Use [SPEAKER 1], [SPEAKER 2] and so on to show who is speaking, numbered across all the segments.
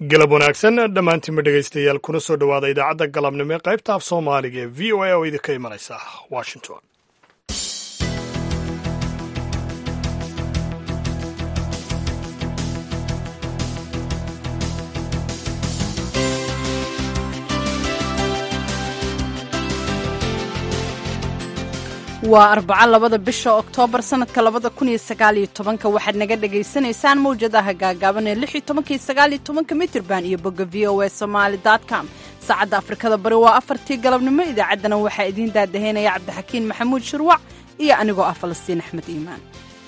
[SPEAKER 1] galab wanaagsan dhammaantiinba dhegaystayaal kuna soo dhowaada idaacadda galabnimo ee qaybta af soomaaliga ee v o a oo idinka imanaysa washington
[SPEAKER 2] waa arbaco labada bisha oktoobar sanadka labada kun iyo sagaaliyo tobanka waxaad naga dhagaysanaysaan mawjadaha gaagaaban ee lix iyo tobanka iyo sagaaliyo tobanka mitirban iyo bogga v o a somaali com saacadda afrikada bari waa afartii galabnimo idaacaddana waxaa idiin daadaheynaya cabdixakiin maxamuud shirwac iyo anigoo ah falastiin axmed iimaan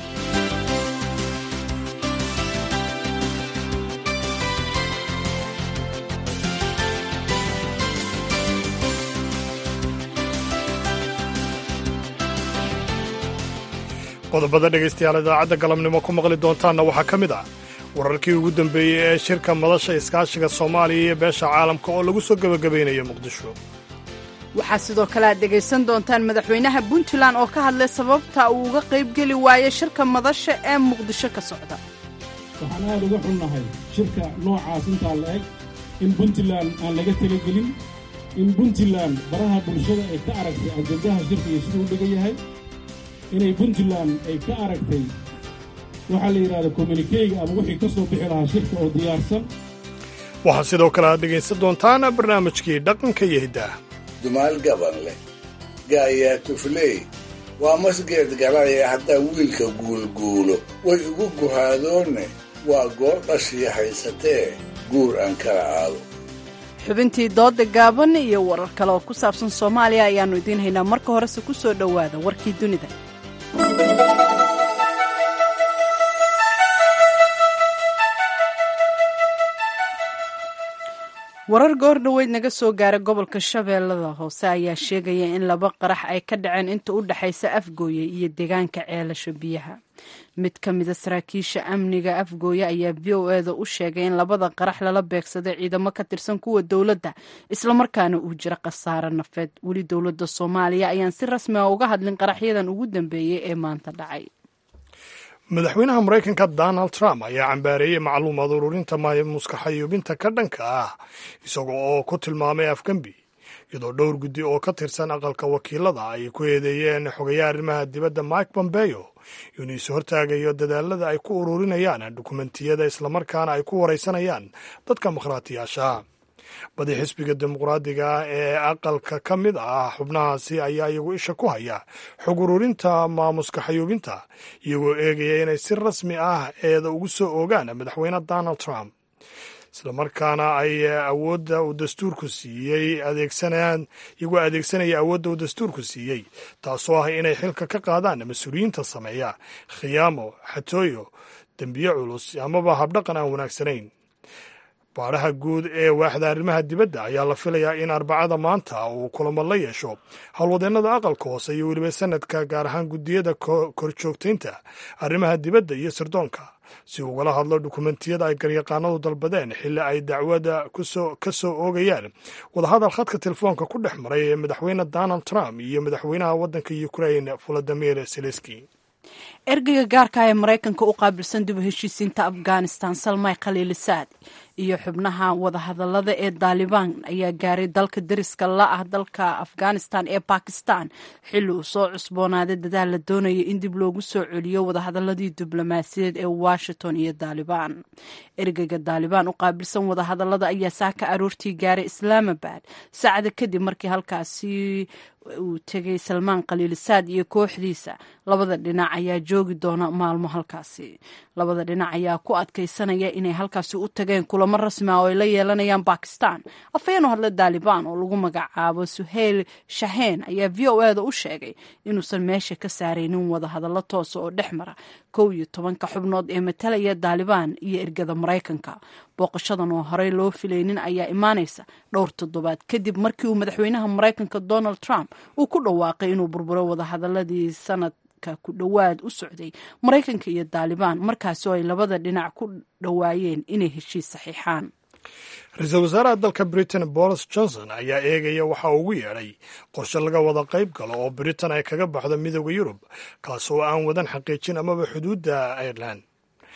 [SPEAKER 1] qodobada dhegaystayaal idaacadda galabnimo ku maqli doontaanna waxaa ka mid ah wararkii ugu dambeeyey ee shirka madasha iskaashiga soomaaliya iyo beesha caalamka oo lagu soo gebagabaynayo muqdisho
[SPEAKER 2] waxaa sidoo kale aad dhegaysan doontaan madaxweynaha puntland oo ka hadlay sababta uu uga qaybgeli waayey shirka madasha ee muqdisho ka socda
[SPEAKER 3] waxaan aad uga xunnahay shirka noocaas intaa la eg in puntland aan laga talagelin in puntland baraha bulshada ay ka aragtay ajandaha shirka iyo siduu u dhigan yahay inay puntland ay ka aragtay waxaa la yidhahda kommunikeyga ama wixii ka soo bixi lahaa shirka oo diyaarsan
[SPEAKER 1] waxaa sidoo kale aad dhegaysan doontaan barnaamijkii dhaqanka iyo hiddaah
[SPEAKER 4] dumaal gaban leh gaayaa tufley waa masgeed galaya haddaa wiilka guulguulo way ugu guhaadoonne waa goor dhashii haysatee guur aan kala aado
[SPEAKER 2] xubintii dooda gaaban iyo warar kale oo ku saabsan soomaaliya ayaannu idiin haynaa marka horese ku soo dhowaada warkii dunida warar goor dhoweyd naga soo gaara gobolka shabeellada hoose ayaa sheegaya in laba qarax ay ka dhaceen inta u dhexaysa afgooye iyo deegaanka ceelasha biyaha mid ka mida saraakiisha amniga afgooye ayaa v o eda u sheegay in labada qarax lala beegsaday ciidamo ka tirsan kuwa dowladda islamarkaana uu jira khasaare nafeed weli dowladda soomaaliya ayaan si rasmi a uga hadlin qaraxyadan ugu dambeeyey ee maanta dhacay
[SPEAKER 1] madaxweynaha maraykanka donald trump ayaa cambaareeyey macluumaad ururinta maamuska xayuubinta ka dhanka ah isaga oo ku tilmaamay afgembi iyadoo dhowr guddi oo ka tirsan aqalka wakiilada ay ku eedeeyeen xogayaha arrimaha dibadda mike pompeo inuu is hortaagayo dadaalada ay ku ururinayaan dukumentiyada islamarkaana ay ku waraysanayaan dadka makhraatiyaasha badi xisbiga dimuqraadiga ee aqalka ka mid ah xubnahaasi ayaa iyagu isha ku haya xog ururinta maamuska xayuubinta iyagoo eegaya inay si rasmi ah eeda ugu soo oogaan madaxweyne donald trump islamarkaana ay awoodda uu dastuurku siiyey adeegsanayaan iyagoo adeegsanaya awoodda uu dastuurku siiyey taasoo ah inay xilka ka qaadaan mas-uuliyiinta sameeya khiyaamo xatooyo dembiye culus amaba habdhaqan aan wanaagsanayn baadhaha guud ee waaxda arrimaha dibadda ayaa la filayaa in arbacada maanta uu kulamo la yeesho howlwadeennada aqalka hoose iyo weliba sanadka gaar ahaan guddiyada korjoogtaynta arrimaha dibadda iyo sirdoonka si ugala hadlo dukumentiyada ay garyaqaanadu dalbadeen xilli ay dacwada ka soo oogayaan wadahadal khadka telefoonka ku dhex maray ee madaxweyne donald trump iyo madaxweynaha waddanka ukrain volodimir zelenski
[SPEAKER 2] ergeyga gaarka ee maraykanka u qaabilsan dib u heshiisiinta afghanistan salmay khaliilisaad iyo xubnaha wadahadalada ee daalibaan ayaa gaaray dalka deriska la ah dalka afghanistan ee bakistan xilli uu soo cusboonaaday dadaal la doonaya in dib loogu soo celiyo wadahadaladii diblomaasiyadeed ee washington iyo daalibaan ergeyga daalibaan u qaabilsan wadahadalada ayaa saaka aroortii gaaray islaamabad saacada kadib markii halkaasi uu tegay salmaan khaliilisaad iyo kooxdiisa labada dhinac ayaa joogi doona maalmo halkaasi labada dhinac ayaa ku adkaysanaya inay halkaasi u tageen kulamo rasmi ah oo ay la yeelanayaan bakistan afhayeen u hadla daalibaan oo lagu magacaabo suheyl shaheen ayaa v o eda u sheegay inuusan meesha ka saaraynin wadahadallo toosa oo dhex mara kow iyo tobanka xubnood ee matalaya daalibaan iyo ergada maraykanka booqashadan oo horey loo filaynin ayaa imaanaysa dhowr toddobaad kadib markii uu madaxweynaha maraykanka donald trump uu ku dhawaaqay inuu burburo wadahadaladii sanad ku dhowaad u socday maraykanka iyo daalibaan markaasoo ay labada dhinac ku dhowaayeen inay heshiis saxiixaan
[SPEAKER 1] ra-iisul wasaaraha dalka britain boris johnson ayaa eegaya waxa uu ugu yeedhay qorshe laga wada qayb galo oo britain ay kaga baxdo midooda yurub kaas oo aan wadan xaqiijin amaba xuduudda ireland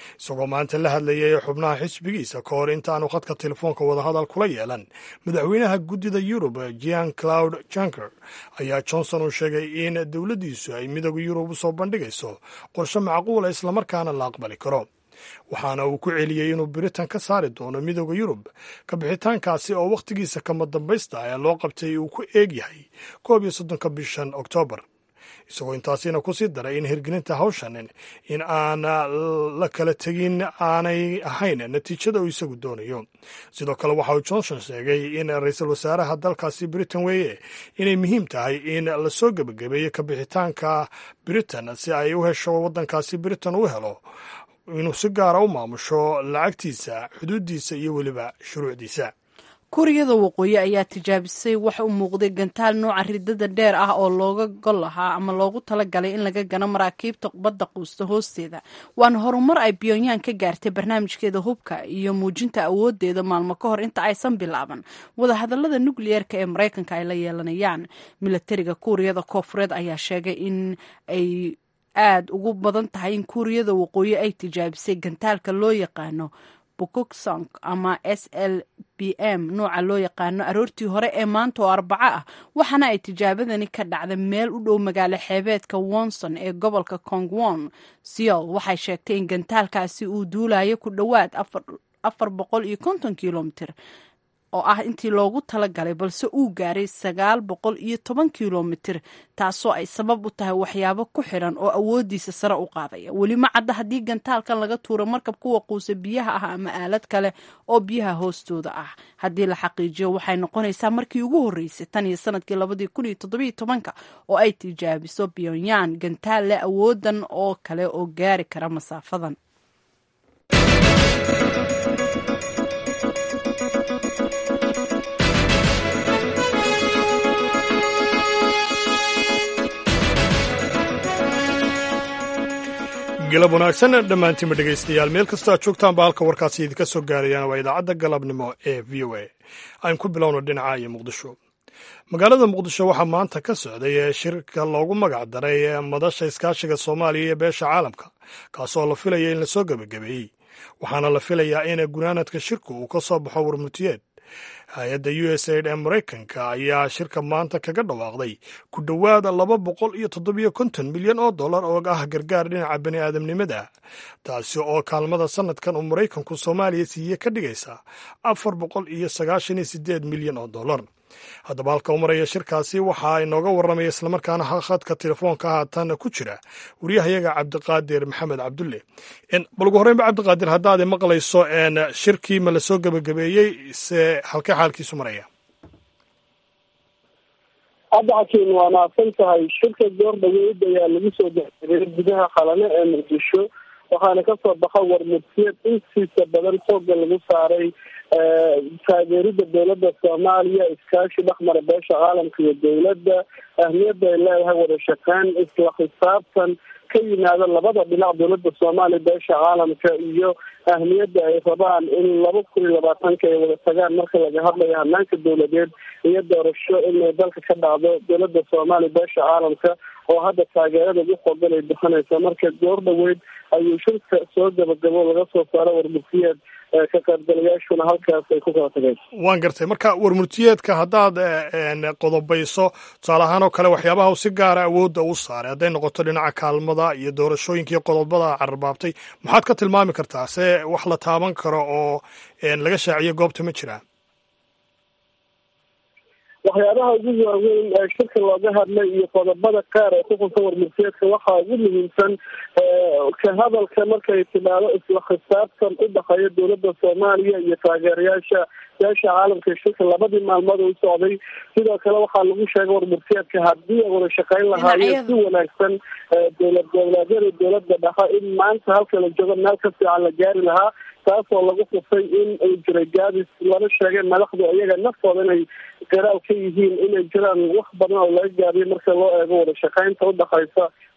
[SPEAKER 1] isagoo maanta la hadlayay xubnaha xisbigiisa ka hor intaanu khadka telefoonka wadahadal kula yeelan madaxweynaha guddida yurub jean claude junker ayaa johnson uu sheegay in dowladdiisu ay midooda yurub u soo bandhigayso qorshe macquula islamarkaana la aqbali karo waxaana uu ku celiyey inuu britain ka saari doono midooda yurub ka bixitaankaasi oo wakhtigiisa kama dambaysta ee loo qabtay uu ku eeg yahay koob iyo soddonka bishan oktoobar isagoo intaasina ku sii daray in hirgelinta hawshan in aan la kala tegin aanay ahayn natiijada uu isagu doonayo sidoo kale waxa uu johnson sheegay in ra-iisul wasaaraha dalkaasi britain weeye inay muhiim tahay in lasoo gebagabeeyo ka bixitaanka britain si ay u hesho waddankaasi britain u helo inuu si gaara u maamusho lacagtiisa xuduuddiisa iyo weliba shuruucdiisa
[SPEAKER 2] kuuriyada waqooyi ayaa tijaabisay wax u muuqday gantaal nooca ridada dheer ah oo looga gol lahaa ama loogu talagalay in laga gano maraakiibta badda quusta hoosteeda waana horumar ay pyongyang ka gaartay barnaamijkeeda hubka iyo muujinta awoodeeda maalmo ka hor inta aysan bilaaban wadahadalada nukliyeerka ee maraykanka ay la yeelanayaan milatariga kuuriyada koofureed ayaa sheegay in ay aada ugu badan tahay in kuuriyada waqooyi ay tijaabisay gantaalka loo yaqaano bukuksong ama s l b m nooca loo yaqaano aroortii hore ee maanta oo arbaco ah waxaana ay tijaabadani ka dhacday meel u dhow magaalo xeebeedka wonson ee gobolka kongwon seol waxay sheegtay in gantaalkaasi uu duulayo ku dhowaad afar boqol iyo konton kilomitr oo ah intii loogu talagalay balse uu gaaray sagaal boqol iyo toban kilomitir taasoo ay sabab u tahay waxyaabo ku xiran oo awoodiisa sare u qaadaya weli ma cadda haddii gantaalkan laga tuuro markab kuwa quusa biyaha ah ama aalad kale oo biyaha hoostooda ah haddii la xaqiijiyo waxay noqonaysaa markii ugu horreysay tan iyo sanadkii labadii kun iyo toddobiyo tobanka oo ay tijaabiso pyongyang gantaal leh awoodan oo kale oo gaari kara masaafadan
[SPEAKER 1] galab wanaagsan dhammaantiinba dhegaystayaal meel kastoo aad joogtaanba halka warkaasi idinka soo gaarayaan waa idaacadda galabnimo ee v o a aan ku bilowno dhinaca iyo muqdisho magaalada muqdisho waxaa maanta ka socday shirka loogu magac daray madasha iskaashiga soomaaliya iyo beesha caalamka kaasoo la filaya in lasoo gebagabeeyey waxaana la filayaa in gunaanadka shirku uu ka soo baxo warmutiyeed hay-adda u s aid ee maraykanka ayaa shirka maanta kaga dhawaaqday ku dhowaada laba boqol iyo toddobiyo konton milyan oo dollar oo ah gargaar dhinaca bani aadamnimada taasi oo kaalmada sanadkan uu maraykanku soomaaliya siiye ka dhigaysa afar boqol iyo sagaashan iyo sideed milyan oo dollar haddaba halka u maraya shirkaasi waxaa inooga warramaya islamarkaana khadka telefoonka haatan ku jira wariyahayaga cabdiqaadir maxamed cabdulle bal ugu horreynba cabdiqaadir haddaad maqlayso shirkii ma lasoo gebagabeeyey se halkee xaalkiisu maraya
[SPEAKER 5] hadda xakiin waa naafsan tahay shirka goor dhaweyd ayaa lagu soo gabagabeeyey gudaha qalane ee muqdisho waxaana kasoo baxa warmudsiyad intiisa badan xooga lagu saaray taageerida dowladda soomaaliya iskaashi dhexmara beesha caalamka iyo dowladda ahmiyadda ay leedahay wada shaqeyn isla khisaabtan ka yimaada labada dhinac dowladda soomaaliya beesha caalamka iyo ahmiyadda ay rabaan in laba kun iyo labaatanka ay wada tagaan marka laga hadlayo hanaanka dowladeed iyo doorasho inay dalka ka dhacdo dowladda soomaaliya beesha caalamka oo hadda taageerada ugu xoogan ay bixinaysa marka goor dhaweyd ayuu shirka soo gabagabo laga soo saaro warmurtiyeed ka qaybgalayaashuna halkaas ay ku kala tageen
[SPEAKER 1] waan gartay marka warmurtiyeedka haddaad qodobayso tusaale ahaan oo kale waxyaabaha si gaara awoodda u saaray hadday noqoto dhinaca kaalmada iyo doorashooyinka iyo qodobada cararbaabtay maxaad ka tilmaami kartaa se wax la taaban karo oo laga shaaciyo goobta ma jiraan
[SPEAKER 5] waxyaabaha ugu waaweyn ee shirka looga hadlay iyo qodobada qaar ee ku khunsan warmurtiyeedka waxaa ugu muhiimsan ka hadalka markay timaado isla khisaabtan u dhexeeya dowladda soomaaliya iyo taageerayaasha beesha caalamka shirka labadii maalmood u socday sidoo kale waxaa lagu sheegay warmurtiyeedka haddii ay wada shaqeyn lahaayeen si wanaagsan dowlad goboleedyada dowladda dhexe in maanta halka la joogo meel ka fiican la gaari lahaa taasoo lagu xusay in ay jiray gaadis lama sheegay madaxdu iyaga naftooda inay garaal ka yihiin inay jiraan wax badan oo laga gaadiyo marka loo eego wada shaqeynta udhexaysa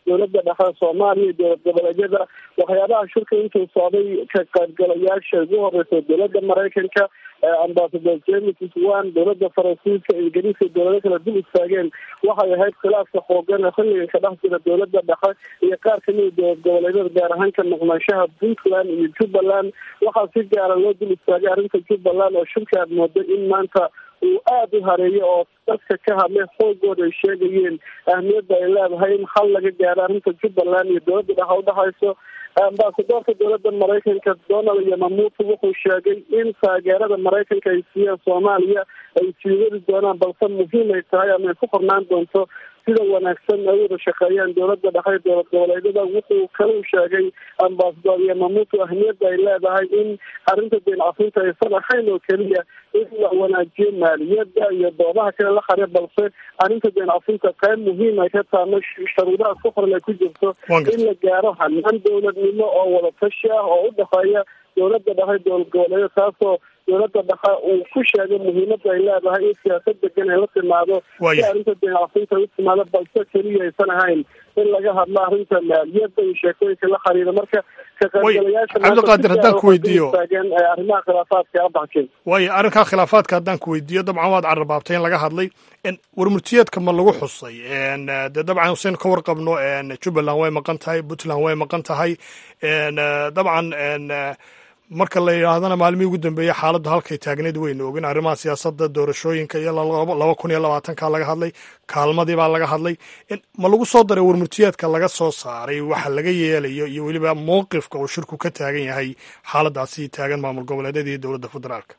[SPEAKER 5] dowladda dhexe soomaaliya iyo dowlad goboleedyada waxyaabaha shirka intuu socday ka qaybgalayaasha ugu horeysa dowladda maraykanka ambasador james swan dowladda faransiiska ingiriiska dowlado kala dul istaageen waxay ahayd khilaafka xoogan ee xilligan ka dhex jira dowladda dhexe iyo qaar kamida dowlad goboleedyada gaar ahaan ka noqnaanshaha puntland iyo jubbaland waxaa si gaara loo dul istaagay arrinta jubbaland oo shirka aad mooday in maanta uu aada u hareeyo oo dadka ka hadlay xoogooda ay sheegayeen ahmiyadda ay leedahay in xal laga gaaro arrinta jubbaland iyo dowladda dhexe udhexayso ambasadoorka dowladda maraykanka donald yamamuuto wuxuu sheegay in taageerada maraykanka ay siiyeen soomaaliya ay sii wadi doonaan balse muhiim ay tahay ama ay ku qornaan doonto sida wanaagsan ay wada shaqeeyaan dowladda dhexe dowlad goboleedyada wuxuu kalau sheegay ambasador yamamuuto ahmiyadda ay leedahay in arrinta deen cafinta aysan ahayn oo keliya in la wanaajiyo maaliyadda iyo doodaha kale la xare balse arrinta deen cafinta qayb muhiim ay ka taano sharuudaha ku qoran ay ku jirto in la gaaro hanaan dowladnimo oo wada tashi ah oo u dhexeeya dowladda dhexe dowlad goboleedyada taasoo dowladda dhexe uu ku sheegay muhiimadda ay leedahay in siyaasad degan ay la timaado si arrinta deencafinta u timaado balse keliya aysan ahayn in laga hadlo arrinta maaliyadda iyo sheekooyinka la xiriira marka ka qaybgalayaasha
[SPEAKER 1] cabdiqaadir haddaan ku weydiiyo
[SPEAKER 5] taageen arrimaha khilaafaadka abaxkeen
[SPEAKER 1] waayo arrinkaa khilaafaadka haddaan ku weydiiyo dabcan waad carrabaabtay in laga hadlay warmurtiyeedka ma lagu xusay dee dabcan usayn ka warqabno jubbaland way maqan tahay puntland way maqan tahay dabcan marka la yidhaahdana maalmihii ugu dambeeyey xaaladdu halkay taagneyd weynu ogin arrimaha siyaasadda doorashooyinka iyo laba kun iyo labaatanka laga hadlay kaalmadii baa laga hadlay ma lagu soo daray warmurtiyeedka laga soo saaray waxa laga yeelayo iyo weliba mowqifka uu shirku ka taagan yahay xaaladaasi taagan maamul goboleedyada iyo dowladda federaalka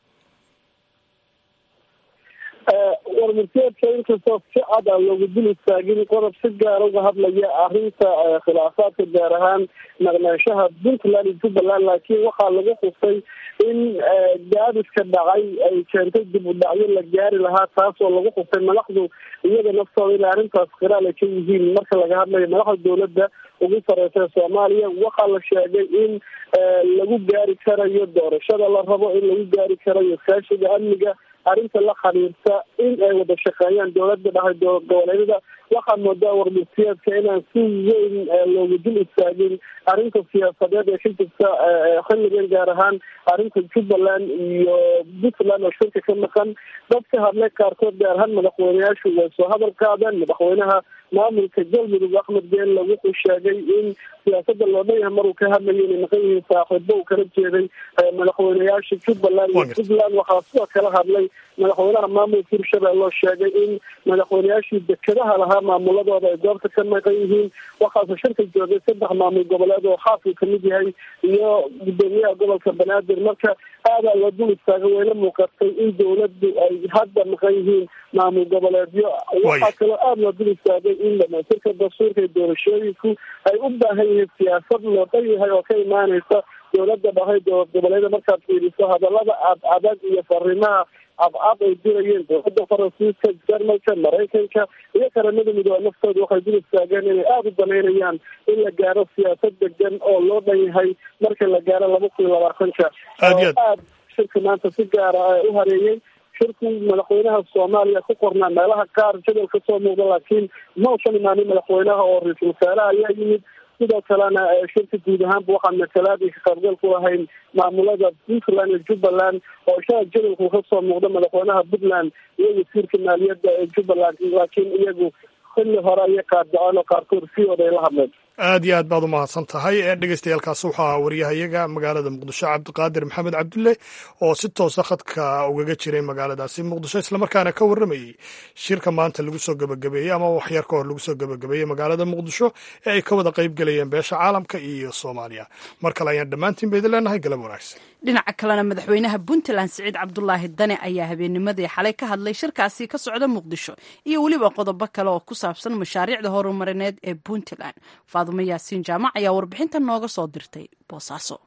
[SPEAKER 5] warmurtiyeedka inkastoo si cad aan loogu dul istaagin qodob si gaara uga hadlaya arrinta khilaafaadka gaar ahaan naqnaanshaha puntland iyo jubbaland laakiin waxaa lagu xusay in gaadiska dhacay ay keentay dib u dhacyo la gaari lahaa taasoo lagu xusay madaxdu iyada naftooda inay arrintaas khiraal ay ka yihiin marka laga hadlayo madaxda dowladda ugu sareysa soomaaliya waxaa la sheegay in lagu gaari karayo doorashada la rabo in lagu gaari karayo iskaashiga amniga arrinta la xiriirta in ay wada shaqeeyaan dowladda dhahay dowlad goboleedyada waxaa moodaa warmurtiyeedka inaan si weyn loogu dul istaagin arrinta siyaasadeed ee ka jirta xilligan gaar ahaan arrinta jubbaland iyo puntland oo shirka ka maqan dad ka hadlay qaarkood gaar ahaan madaxweyneyaashu way soo hadal qaadeen madaxweynaha maamulka galmudug axmed geelle wuxuu sheegay in siyaasada loo dhan yahay maruu ka hadlayo inay maqan yihiin saaxiibo uu kala jeeday madaxweyneyaasha jubbaland iyo puntland waxaa sidoo kala hadlay madaxweynaha maamulka hirshabelle oo sheegay in madaxweyneyaashii dekedaha lahaa maamuladooda ay goobta ka maqan yihiin waxaase shirka joogay saddex maamul goboleed oo xaafuu kamid yahay iyo gudoomiyaha gobolka banaadir marka aadaa loo dul istaagay wayla muuqatay in dowladdu ay hadda maqan yihiin maamul goboleedyo waxaa kaloo aada loo dul istaagay in dhamaystirka dastuurka iyo doorashooyinku ay u baahan yihiin siyaasad loo dhan yahay oo ka imaaneysa dowladda dhahay dowlad goboleeda markaad fiiriso hadalada ad adag iyo fariimaha cadcad ay dirayeen dowladda faransiiska jarmalka maraykanka iyo qaramada midoobe naftooda waxay dul istaageen inay aada u danaynayaan in la gaaro siyaasad degan oo loo dhan yahay marka la gaaro laba kun iyo labaatanka oo aada shirka maanta si gaara u hareeyey shirku madaxweynaha soomaaliya ku qornaa meelaha qaar jadal ka soo muuqda laakiin ma usan imaanin madaxweynaha oo ra-iisul wasaaraha ayaa yimid sidoo kalena shirka guud ahaanba waxaan matalaadii ka qaybgal ku lahayn maamulada puntland iyo jubbaland oo shala jadalku kasoo muuqda madaxweynaha puntland iyo wasiirka maaliyadda ee jubbaland laakiin iyagu xilli hore ayay qaadaceen oo qaarkood siyooda ay la hadleen
[SPEAKER 1] aad iyo aad baad u mahadsan tahay dhegeystayaaalkaasi wuxuu ahaa waryahayaga magaalada muqdisho cabdiqaadir maxamed cabdulle oo si toosa khadka ugaga jiray magaaladaasi muqdisho islamarkaana ka warramayey shirka maanta lagu soo gebagabeeyey ama waxyar ka hor lagu soo gebagabeeyey magaalada muqdisho ee ay ka wada qayb gelayeen beesha caalamka iyo soomaaliya mar kale ayaan dhammaantiin ba idin leenahay galab wanaagsan
[SPEAKER 2] dhinaca kalena madaxweynaha puntland siciid cabdulaahi dane ayaa habeennimadii xalay ka hadlay shirkaasi ka socda muqdisho iyo weliba qodobo kale oo ku saabsan mashaariicda horumarineed ee puntland faadumo yaasiin jaamac ayaa warbixintan nooga soo dirtay boosaaso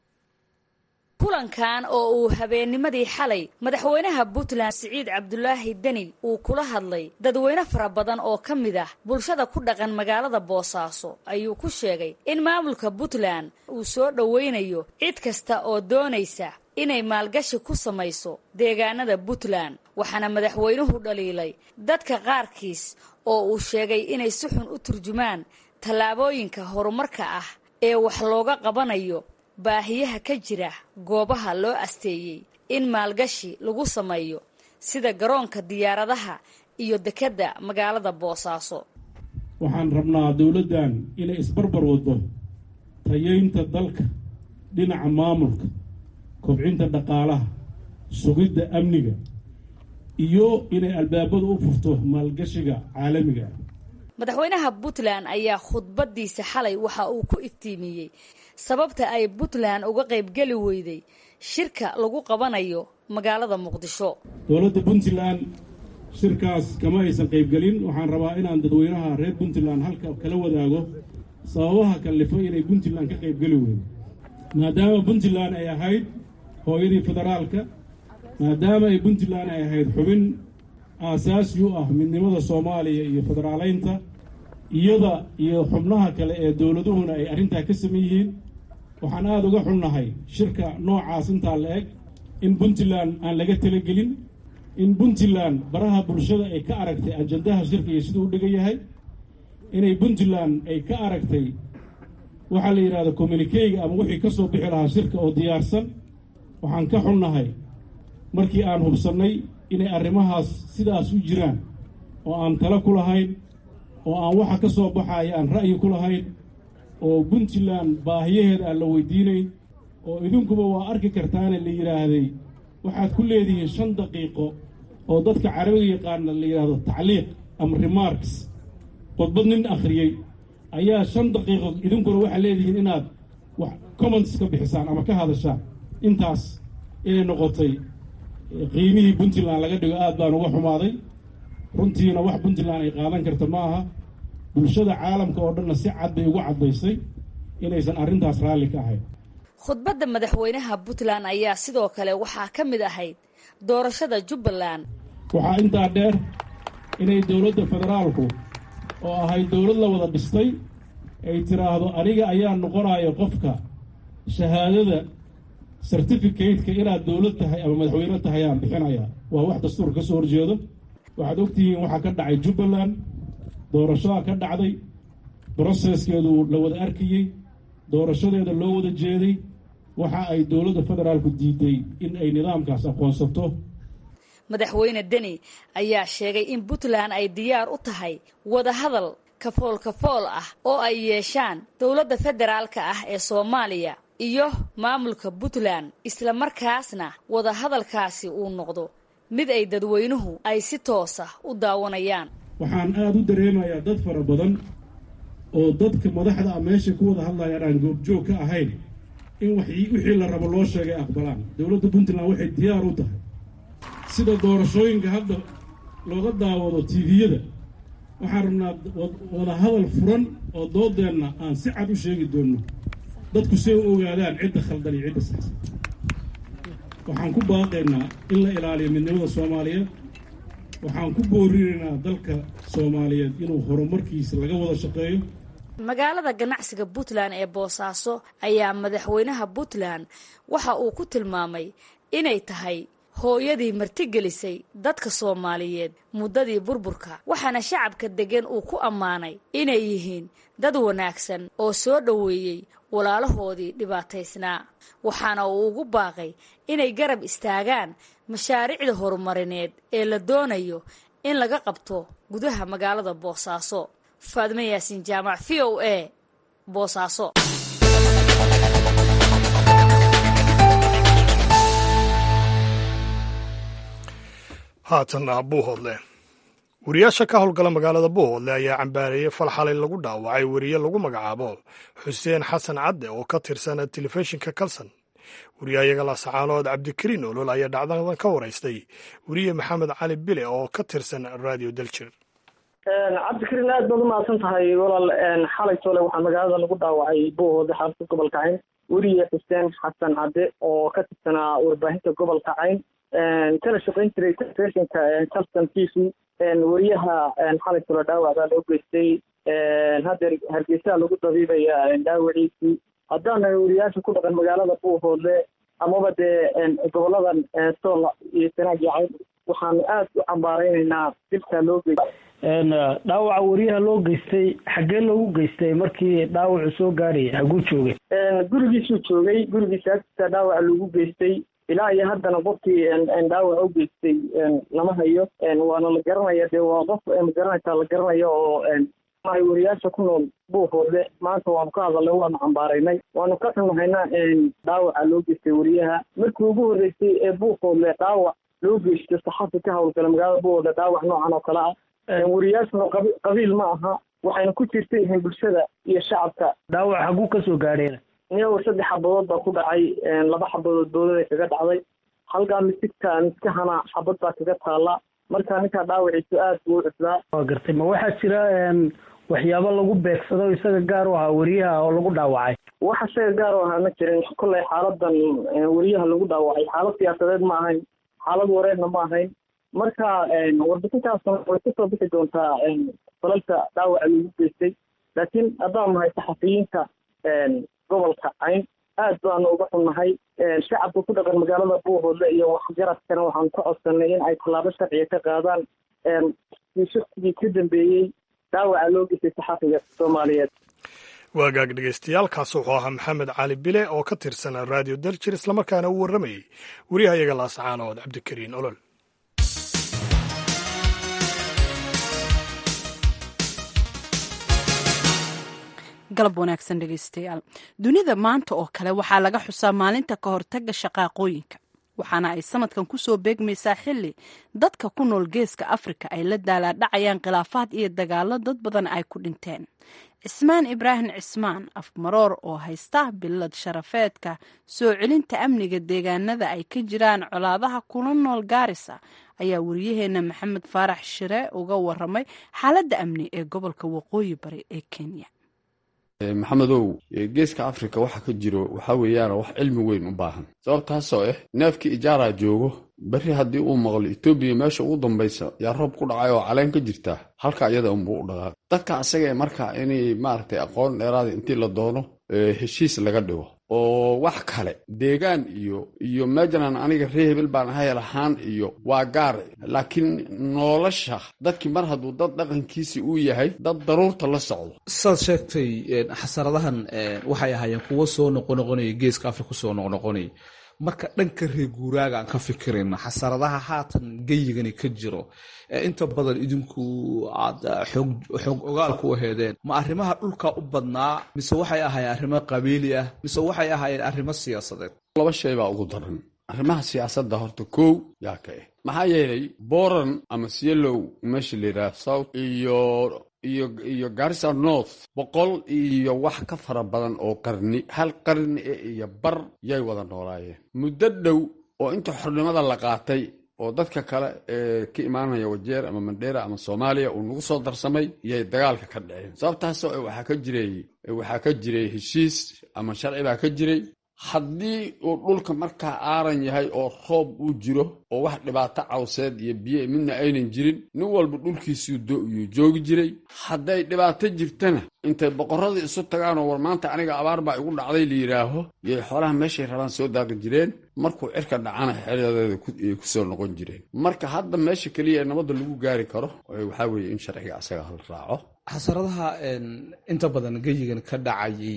[SPEAKER 6] kulankan oo uu habeennimadii xalay madaxweynaha puntland siciid cabdulaahi deni uu kula hadlay dadweyne fara badan oo ka mid ah bulshada ku dhaqan magaalada boosaaso ayuu ku sheegay in maamulka puntland uu soo dhoweynayo cid kasta oo doonaysa inay maalgashi ku samayso deegaanada puntland waxaana madaxweynuhu dhaliilay dadka qaarkiis oo uu sheegay inay si xun u turjumaan tallaabooyinka horumarka ah ee wax looga qabanayo baahiyaha ka jira goobaha loo asteeyey in maalgashi lagu sameeyo sida garoonka diyaaradaha iyo dekedda magaalada boosaaso
[SPEAKER 3] waxaan rabnaa dowladdan inay isbarbar waddo tayeynta dalka dhinaca maamulka kobcinta dhaqaalaha sugidda amniga iyo inay albaabada u furto maalgashiga caalamiga ah
[SPEAKER 6] madaxweynaha puntland ayaa khudbadiisa xalay waxa uu ku iftiimiyey sababta ay puntland uga qaybgeli weyday shirka lagu qabanayo magaalada muqdisho
[SPEAKER 3] dowladda puntland shirkaas kama aysan qaybgelin waxaan rabaa inaan dadweynaha reer puntland halka kala wadaago sababaha kallifo inay puntland ka qaybgeli weydo maadaama puntland ay ahayd hooyadii federaalka maadaama ay puntland ay ahayd xubin aasaasi u ah midnimada soomaaliya iyo federaaleynta iyada iyo xubnaha kale ee dowladuhuna ay arrintaa ka saman yihiin waxaan aada uga xunnahay shirka noocaas intaa la eg in puntland aan laga talagelin in puntland baraha bulshada ay ka aragtay ajandaha shirka iyo siduu u dhigan yahay inay puntland ay ka aragtay waxaa la yidhahda communikeyga ama wixii ka soo bixi lahaa shirka oo diyaarsan waxaan ka xunnahay markii aan hubsannay inay arrimahaas sidaas u jiraan oo aan talo ku lahayn oo aan waxa ka soo baxaya aan ra'yi ku lahayn oo puntland baahiyaheeda aan la weydiinayn oo idinkuba waa arki kartaane la yidhaahday waxaad ku leedihiin shan daqiiqo oo dadka carabiga yaqaana la yidhaahdo tacliiq ama remarks khudbad nin akhriyey ayaa shan daqiiqo idinkuna waxaad leedihiin inaad wax comments ka bixisaan ama ka hadashaan intaas inay noqotay qiimihii puntland laga dhigo aad baan uga xumaaday runtiina wax puntland ay qaadan karta ma aha bulshada caalamka oo dhanna si cad bay ugu caddaysay inaysan arrintaas raalli ka ahayn
[SPEAKER 6] khudbadda madaxweynaha puntland ayaa sidoo kale waxaa ka mid ahayd doorashada jubbaland
[SPEAKER 3] waxaa intaa dheer inay dowladda federaalku oo ahayd dowlad la wada dhistay ay tiraahdo aniga ayaa noqonayo qofka shahaadada certificateka inaad dowlad tahay ama madaxweyne tahay aan bixinaya waa wax dastuur ka soo horjeedo waxaad ogtihiin waxaa ka dhacay jubbaland doorashadaa ka dhacday broseskeedu la wada arkayey doorashadeeda loo wada jeeday waxa ay dowladda federaalku diiday in ay nidaamkaas aqoonsato
[SPEAKER 6] madaxweyne deni ayaa sheegay in puntland ay diyaar u tahay wadahadal kafool kafool ah oo ay yeeshaan dowladda federaalka ah ee soomaaliya iyo maamulka puntland isla markaasna wadahadalkaasi uu noqdo mid ay dadweynuhu ay si toosa u daawanayaan
[SPEAKER 3] waxaan aada u dareemayaa dad fara badan oo dadka madaxda a meesha ku wada hadlayaan aan goobjoog ka ahayn in wixii la rabo loo sheegay aqbalaan dowladda puntland waxay diyaar u tahay sida doorashooyinka hadda looga daawado tviyada waxaan rabnaa wada hadal furan oo doodeenna aan si cad u sheegi doonno dadku say u ogaadaan cidda khaldan iyo cidda saxsan waxaan ku baaqaynaa in la ilaaliyo midnimada soomaaliyeed waxaan ku boorinaynaa dalka soomaaliyeed inuu horumarkiisa laga wada shaqeeyo
[SPEAKER 6] magaalada ganacsiga puntland ee boosaaso ayaa madaxweynaha puntland waxa uu ku tilmaamay inay tahay hooyadii martigelisay dadka soomaaliyeed muddadii burburka waxaana shacabka deggan uu ku ammaanay inay yihiin dad wanaagsan oo soo dhoweeyey walaalahoodii dhibaataysnaa waxaana uu ugu baaqay inay garab istaagaan mashaariicda horumarineed ee la doonayo in laga qabto gudaha magaalada boosaaso faadme yaasiin jaamac v o a boosaaso
[SPEAKER 1] haatanna buuhoodle wariyaasha ka howlgala magaalada buuhoodle ayaa cambaareeyey fal xalay lagu dhaawacay weriye lagu magacaabo xuseen xasan cadde oo ka tirsan telefishinka kalson wariyayaga lasacaanood cabdikariin olol ayaa dhacdadan ka waraystay weriye maxamed cali bile oo ka tirsan radio daljir
[SPEAKER 5] cabdikariin aad baad umahadsan tahay walaal xalay tole waxaa magaalada lagu dhaawacay buuhoodle xarunta gobolka cayn weriye xuseen xasan cadde oo ka tirsanaa warbaahinta gobolka cayn kana shaqayn jiray telefishinka calston t v weriyaha xalay tole dhaawac baa loo geystay haddeer hargeysaa lagu dabiibaya dhaawaciisii haddaan weriyaasha ku dhaqan magaalada buuhoodle amaba dee goboladan sool iyo sanaag iyo cayn waxaanu aad u cambaareynaynaa dilkaa loo geystay
[SPEAKER 7] dhaawaca wariyaha loo geystay xaggee loogu geystay markii dhaawacu soo gaarayay haguu joogay
[SPEAKER 8] gurigiisuu joogay gurigiisa agtiisa dhaawaca loogu geystay ilaa iyo haddana qofkii dhaawac u geystay lama hayo waana la garanaya dee waa qof magaranaysaa la garanayo oo wariyaasha ku nool buufoode maanta waanu ka hadalnay waanu cambaaraynay waanu ka xunahayna dhaawaca loo geystay wariyaha markii ugu horreysay ee buufoodle dhaawac loo geystay saxafi ka howlgala magaalada buufoodle dhaawac noocan oo kale ah wariyaashuna qabiil ma aha waxayna ku jirta yihiin bulshada iyo shacabka
[SPEAKER 7] dhaawac haguu kasoo gaadheen
[SPEAKER 8] iyago saddex xabadood baa ku dhacay laba xabadood boodada kaga dhacday halkaa misigta miskahana xabad baa kaga taala marka ninkaa dhaawaciisu aad buu u cuslaa
[SPEAKER 7] waa gartay ma waxaa jira waxyaabo lagu beegsado isaga gaar u ahaa wariyaha oo lagu dhaawacay
[SPEAKER 8] wax isaga gaar u ahaa ma jirin kolley xaaladan wariyaha lagu dhaawacay xaalad siyaasadeed ma ahayn xaalad wareerna ma ahayn marka warbixintaasna way kusoo bixi doontaa falalka dhaawaca lagu geystay laakiin haddaan nahay saxafiyiinta gobolka cayn aad baanu uga xunnahay shacabka ku dhaqan magaalada buuhoodle iyo waxgaradkana waxaanu ka codsanay in ay tallaabo sharciga ka qaadaan shaksigii ka dambeeyey dhaawaca loo geystay saxafiga soomaaliyeed
[SPEAKER 1] waagaag dhegeystayaal kaas wuxuu ahaa maxamed cali bile oo ka tirsan raadiyo daljir islamarkaana uu warramayey wariyahayaga laascaanood cabdikariin olol
[SPEAKER 2] galab wanaagsan dhegeystayaal dunida maanta oo kale waxaa laga xusaa maalinta ka hortaga shaqaaqooyinka waxaana ay sanadkan kusoo beegmaysaa xili dadka ku nool geeska afrika ay la daalaadhacayaan khilaafaad iyo dagaalo dad badan ay ku dhinteen cismaan ibraahim cismaan afmaroor oo haysta bilad sharafeedka soo celinta amniga deegaanada ay ka jiraan colaadaha kuna nool gaarisa ayaa wariyaheena maxamed faarax shire uga waramay xaaladda amni ee gobolka waqooyi bari ee kenya
[SPEAKER 9] maxamedow geeska afrika waxa ka jiro waxaa weeyaan wax cilmi weyn u baahan sababtaasoo ah neefkii ijaaraa joogo berri haddii uu maqlo etoobiya meesha ugu dambaysa yaa roob ku dhacay oo caleen ka jirta halka iyada unbuu u dhaqaaq dadka asagae marka inay maaragtay aqoon dheeraada intii la doono heshiis laga dhigo oo wax kale deegaan iyo iyo meejanan aniga ree hebel baan ahay lahaan iyo waa gaar laakiin nolosha dadkii mar hadduu dad dhaqankiisi uu yahay dad daruurta la socdo
[SPEAKER 10] saad sheegtay xasaradahan waxay ahaayeen kuwo soo noqonoqonaya geeska afrika soo noqnoqonaya marka dhanka reer guuraaga aan ka fikirayno xasaradaha haatan geyigani ka jiro inta badan idinku aad xoog ogaal ku aheedeen ma arrimaha dhulka u badnaa mise waxay ahaayeen arrimo qabiili ah mise waxay ahaayeen arrimo siyaasadeed
[SPEAKER 9] laba shay baa ugu daran arrimaha siyaasadda horta kow yaa ka ah maxaa yeelay boran ama sielow meesha la yidhaha south iyo iyo iyo garissa north boqol iyo wax ka fara badan oo qarni hal qarni e iyo bar yay wada noolaayeen muddo dhow oo inta xornimada la qaatay oo dadka kale ee ka imaanaya wajeer ama mandheera ama soomaaliya uu nagu soo darsamay yay dagaalka ka dhaceen sababtaasoo waxaa ka jiray waxaa ka jiray heshiis ama sharci baa ka jiray haddii uu dhulka markaa aaran yahay oo roob uu jiro oo wax dhibaato cawseed iyo biyo midna aynan jirin nin walba dhulkiisuu yuu joogi jiray hadday dhibaato jirtana intay boqorradii isu tagaanoo war maanta aniga abaar baa igu dhacday la yidhaaho yay xoolaha meeshay rabaan soo daaqi jireen markuu cirka dhacana xeradeeda ay ku soo noqon jireen marka hadda meesha keliya ee nabadda lagu gaari karo waxaa weeye in sharciga asaga hal raaco
[SPEAKER 10] xasaradaha inta badan geyigan ka dhacayay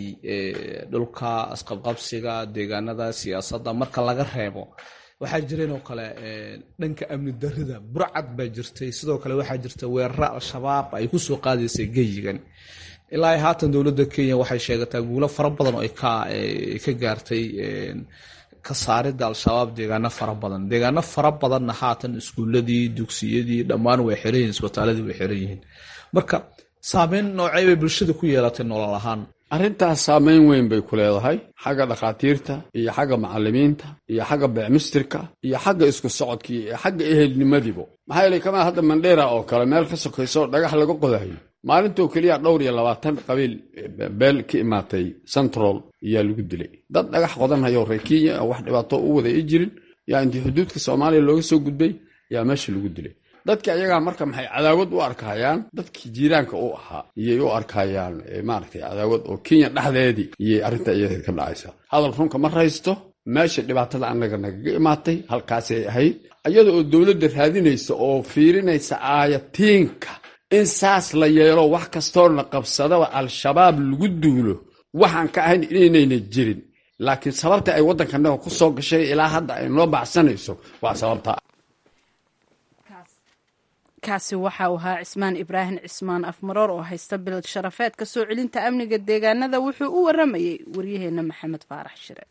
[SPEAKER 10] dhulka asqabqabsiga deegaanada siyaasadda marka laga reebo waxaa jireen oo kale dhanka amni darida burcad baa jirtay sidoo kale waxaa jirta weeraro al-shabaab ay kusoo qaadaysay geyigan ilaa haatan dowladda kenya waxay sheegataa guulo fara badan oo ka gaartay ka saaridda al-shabaab deegaano fara badan deegaano fara badanna haatan iskuuladii dugsiyadii dhammaan way xiran yihin isbitaaladii way xiran yihiin marka saameyn noocey bay bulshada ku yeelatay nolol ahaan
[SPEAKER 9] arrintaas saameyn weyn bay ku leedahay xagga dhakhaatiirta iyo xagga macallimiinta iyo xagga beecmistirka iyo xagga isku socodkii iyo xagga ehelnimadiibo maxaa yeelay kamaa hadda mandheera oo kale meel ka sokayso dhagax laga qodayo maalintoo keliya dhowr iyo labaatan qabiil beel ka imaatay central ayaa lagu dilay dad dhagax qodanhayo reer kenya oo wax dhibaato u wada i jirin yaa intii xuduudka soomaaliya looga soo gudbay yaa meesha lagu dilay dadki ayagaa marka maxay cadaawad u arkayaan dadkii jiiraanka u ahaa iyay u arkayaan maaragtay cadaawad oo kenya dhexdeedii iyay arrinta iyada ka dhacaysa hadal runka ma raysto meesha dhibaatada annaga nagaga imaatay halkaasay ahayd iyada oo dowladda raadinaysa oo fiirinaysa aayatiinka in saas la yeelo wax kastoona qabsadaba al-shabaab lagu duulo waxaan ka ahayn inaynayna jirin laakiin sababta ay waddankanaga ku soo gashay ilaa hadda ay noo baxsanayso waa sababta
[SPEAKER 2] kaasi waxa uu ahaa cismaan ibraahim cismaan afmaroor oo haysta bilad sharafeedka soo celinta amniga deegaanada wuxuu u waramayey waryaheena maxamed faarax shire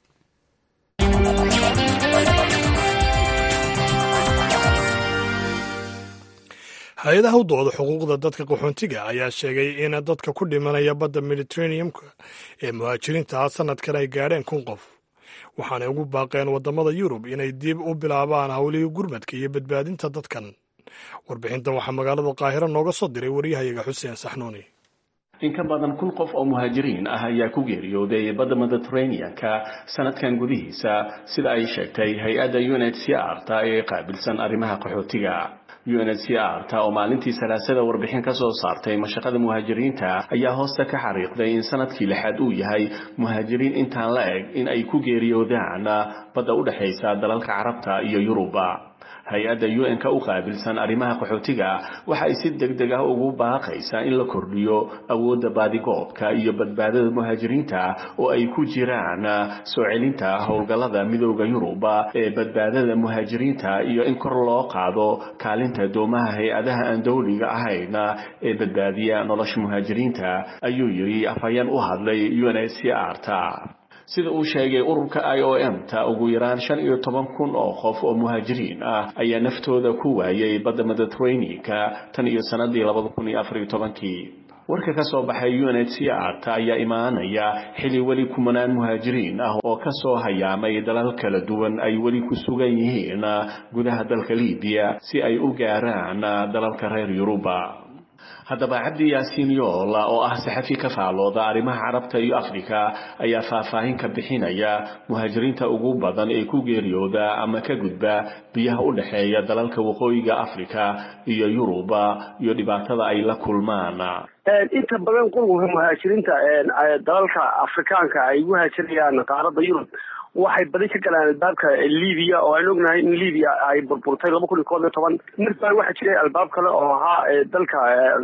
[SPEAKER 1] hay-adaha u dooda xuquuqda dadka qaxoontiga ayaa sheegay in dadka ku dhimanaya badda mediteraneumka ee muhaajiriinta sanadkan ay gaadheen kun qof waxaanay ugu baaqeen waddamada yurub inay dib u bilaabaan howlihii gurmadka iyo badbaadinta dadkan warbixintan waxaa magaalada qaahiro nooga soo diray waryahayaga xuseen saxnuuni
[SPEAKER 11] in ka badan kun qof oo muhaajiriin ah ayaa ku geeriyooday badda mediteraneanka sanadkan gudihiisa sida ay sheegtay hay-adda unhcr ta ee qaabilsan arrimaha qaxootiga unhcr ta oo maalintii salaasada warbixin ka soo saartay mashaqada muhaajiriinta ayaa hoosta ka xariiqday in sanadkii lixaad uu yahay muhaajiriin intaan la eg in ay ku geeriyoodaan badda u dhexaysa dalalka carabta iyo yuruba hay-adda un-ka u qaabilsan arrimaha qaxootiga waxa ay si deg deg ah ugu baaqaysaa in la kordhiyo awoodda baadigoobka iyo badbaadada muhaajiriinta oo ay ku jiraan soo celinta howlgallada midooda yuruba ee badbaadada muhaajiriinta iyo in kor loo qaado kaalinta doomaha hay-adaha aan dowliga ahayn ee badbaadiya nolosha muhaajiriinta ayuu yidhi afhayeen u hadlay unhcr ta sida uu sheegay ururka i o m ta ugu yaraan shan iyo toban kun oo qof oo muhaajiriin ah ayaa naftooda ku waayay badda mediteraneanka tan iyo sanadii labada kun iyo afariyo tobankii warka ka soo baxay unhcr ta ayaa imaanaya xili weli kumanaan muhaajiriin ah oo ka soo hayaamay dalal kala duwan ay weli ku sugan yihiin gudaha dalka libiya si ay u gaaraan dalalka reer yuruba haddaba cabdi yaasiin yool oo ah saxafi ka faalooda arrimaha carabta iyo afrika ayaa faahfaahin ka bixinaya muhaajiriinta ugu badan ee ku geeriyooda ama ka gudba biyaha u dhexeeya dalalka waqooyiga afrika iyo yuruba iyo dhibaatada ay la kulmaan
[SPEAKER 12] inta badan qulqulka muhaajiriinta dalalka afrikaanka ay ugu haajirayaan qaaradda yurub waxay badi ka galaan albaabka libiya oo aan ognahay in libiya ay burburtay laba kun iyo koob iyo toban markaa waxaa jiray albaab kale oo ahaa dalka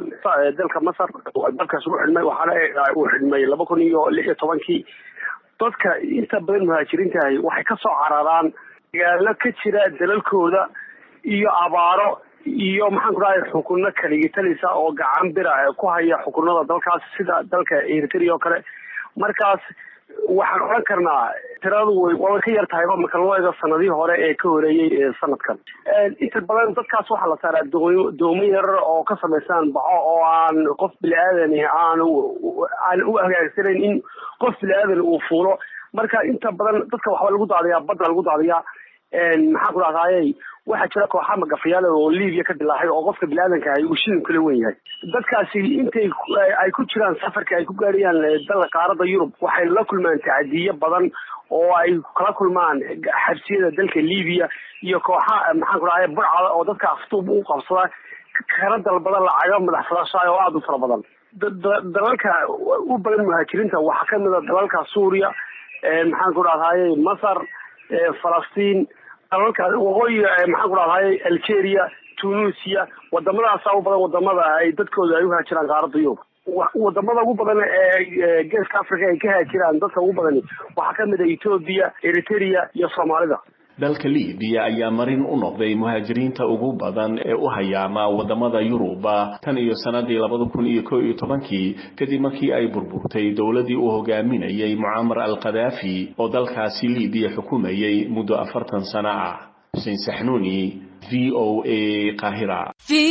[SPEAKER 12] dalka masar albaabkaas ugu xidhmay waxaana uu xidhmay laba kun iyo lix iyo tobankii dadka inta badan muhaajiriintahay waxay kasoo cararaan dagaalo ka jira dalalkooda iyo abaaro iyo maxaan ku dhahay xukuno kaligitalisa oo gacan bira ku haya xukunada dalkaas sida dalka eritrea oo kale markaas waxaan odhan karnaa tiradu way waabay ka yar tahayba marka loo eego sanadihii hore ee ka horeeyey sanadkan inta badan dadkaas waxaa la saaraa doo doomo yarar oo ka samaysaan baxo oo aan qof bili-aadani aan aan u hagaagsanayn in qof bili-aadan uu fuulo marka inta badan dadka waxba lagu daadiyaa badda lagu daadiyaa maxaan ku dhahdaayey waxaa jira kooxa magafayaala oo libiya ka dilaaxay oo qofka bini-aadanka ahay uu shilin kala wen yahay dadkaasi intay ay ku jiraan safarka ay ku gaarayaan dalka qaaradda yurub waxay la kulmaan tacadiyo badan oo ay kala kulmaan xabsiyada dalka libiya iyo kooxa maxaan ku dhahay burcada oo dadka aftuub u qabsada kana dalbada lacaga madax furashaay oo aada u fara badan dalalka u badan muhaajiriinta waxaa kamid a dalalka suuriya maxaan ku dhahdaye masar falastiin dalalka waqooyiga maxaan ku dhahdaye algeria tunisia wadamadaasa u badan wadamada ay dadkooda ay uhaajiraan qaaradda yurub wadamada ugu badan ee geeska africa ay ka haajiraan dadka ugu badani waxaa kamid a ethoobia eritrea iyo soomaalida
[SPEAKER 11] dalka libiya ayaa marin u noqday muhaajiriinta ugu badan ee u hayaama wadamada yuruba tan iyo sanadii labada kun iyo ko iyo tobankii kadib markii ay burburtay dowladii uu hogaaminayay mucamar al khadaafi oo dalkaasi libiya xukumayay muddo afartan sano ah xuseen saxnuuni v o a qahira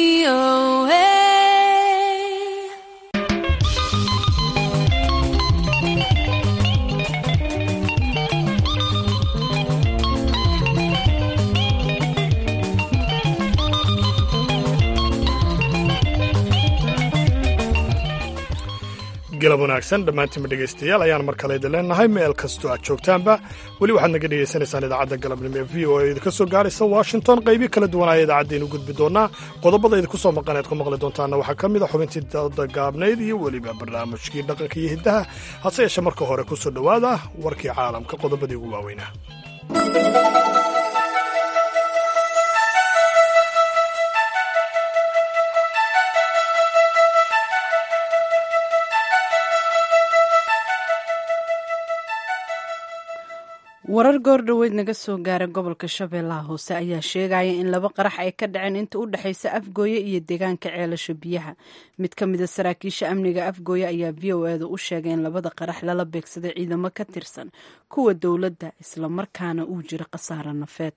[SPEAKER 1] galab wanaagsan dhammaantiinba dhegaystayaal ayaan mar kale idin leenahay meel kastoo aad joogtaanba weli waxaad naga dhegaysanaysaan idaacadda galabnimo ee v o a idinka soo gaaraysa washington qaybii kala duwanaya idaacaddeenu gudbi doonaa qodobada idinku soo maqan ead ku maqli doontaana waxaa ka mid a xubintii dada gaabnayd iyo weliba barnaamijkii dhaqanka iyo hiddaha hase yeeshee marka hore ku soo dhowaada warkii caalamka qodobadii ugu waaweynaa
[SPEAKER 2] warar goor dhoweyd naga soo gaaray gobolka shabeellaha hoose ayaa sheegaya in laba qarax ay ka dhaceen inta u dhexaysa afgooye iyo deegaanka ceelasha biyaha mid ka mida saraakiisha amniga afgooye ayaa v o eeda u sheegay in labada qarax lala beegsaday ciidamo ka tirsan kuwa dowladda islamarkaana uu jiro khasaare nafeed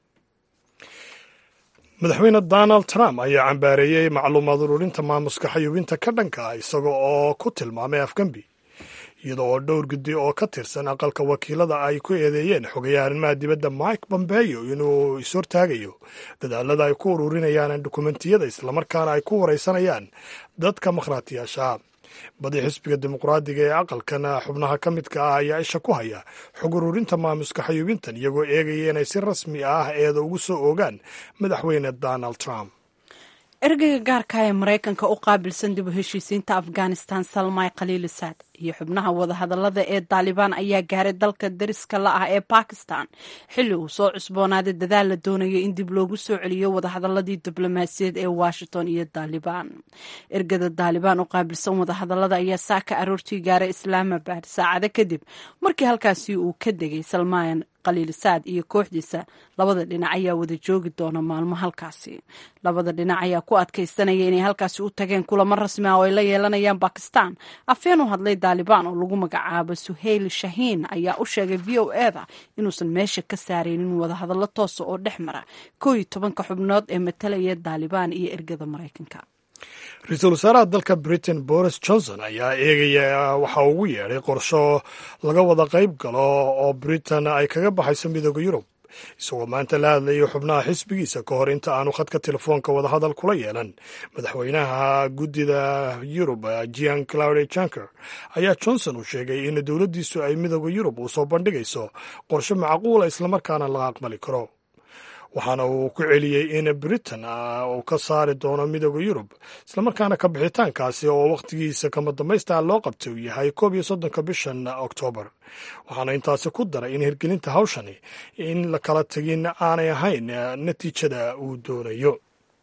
[SPEAKER 1] madaxweyne donald trump ayaa cambaareeyey macluumaad ururinta maamuska xayuubinta ka dhanka ah isaga oo ku tilmaamay afgembi iyada oo dhowr guddi oo ka tirsan aqalka wakiilada ay ku eedeeyeen xogayaha arrimaha dibadda mike bombeyo inuu ishortaagayo dadaalada ay ku ururinayaan dukumentiyada islamarkaana ay ku wareysanayaan dadka makhraatiyaasha badi xisbiga dimuqraadiga ee aqalkan xubnaha ka midka ah ayaa isha ku haya xog ururinta maamuska xayuubintan iyagoo eegaya inay si rasmi ah eeda ugu soo oogaan madaxweyne donald trump
[SPEAKER 2] ergeyga gaarka ee maraykanka u qaabilsan dib u heshiisiinta afghanistan salmay khaliilisaad iyo xubnaha wadahadalada ee daalibaan ayaa gaaray dalka dariska la ah ee bakistan xilli uu soo cusboonaaday dadaal la doonaya in dib loogu soo celiyo wadahadaladii diblomaasiyaed ee washington iyo daalibaan ergada daalibaan u qaabilsan wadahadalada ayaa saaka aroortii gaaray islaamabad saacado kadib markii halkaasi uu ka degay salmaan khaliilisaad iyo kooxdiisa labada dhinac ayaa wada joogi doona maalmo halkaasi labada dhinac ayaa ku adkaysanaya inay halkaasi u tageen kulamo rasmi ah oo ay la yeelanayaan bakistan afeen u hadlay daalibaan oo lagu magacaabo suhayl shahiin ayaa u sheegay v o eda inuusan meesha ka saaraynin wadahadallo toosa oo dhex mara koo iyo tobanka xubnood ee matalaya daalibaan iyo ergada maraykanka
[SPEAKER 1] ra-iisul wasaaraha dalka britain boris johnson ayaa eegaya waxa ugu yeedhay qorsho laga wada qayb galo oo britain ay kaga baxayso midooda yurub isagoo maanta la hadlayay xubnaha xisbigiisa ka hor inta aanu khadka telefoonka wadahadal kula yeelan madaxweynaha guddida yurub jean claude junker ayaa johnson uu sheegay in dowladdiisu ay midooda yurub uu soo bandhigayso qorshe macquula islamarkaana laga aqbali karo waxaana uu ku celiyey in britain uu ka saari doono midooda yurub islamarkaana ka bixitaankaasi oo wakhtigiisa kama dambaysta loo qabtay uu yahay koob iyo soddonka bishan oktoobar waxaana intaasi ku daray in hirgelinta hawshani in la kala tegin aanay ahayn natiijada uu doonayo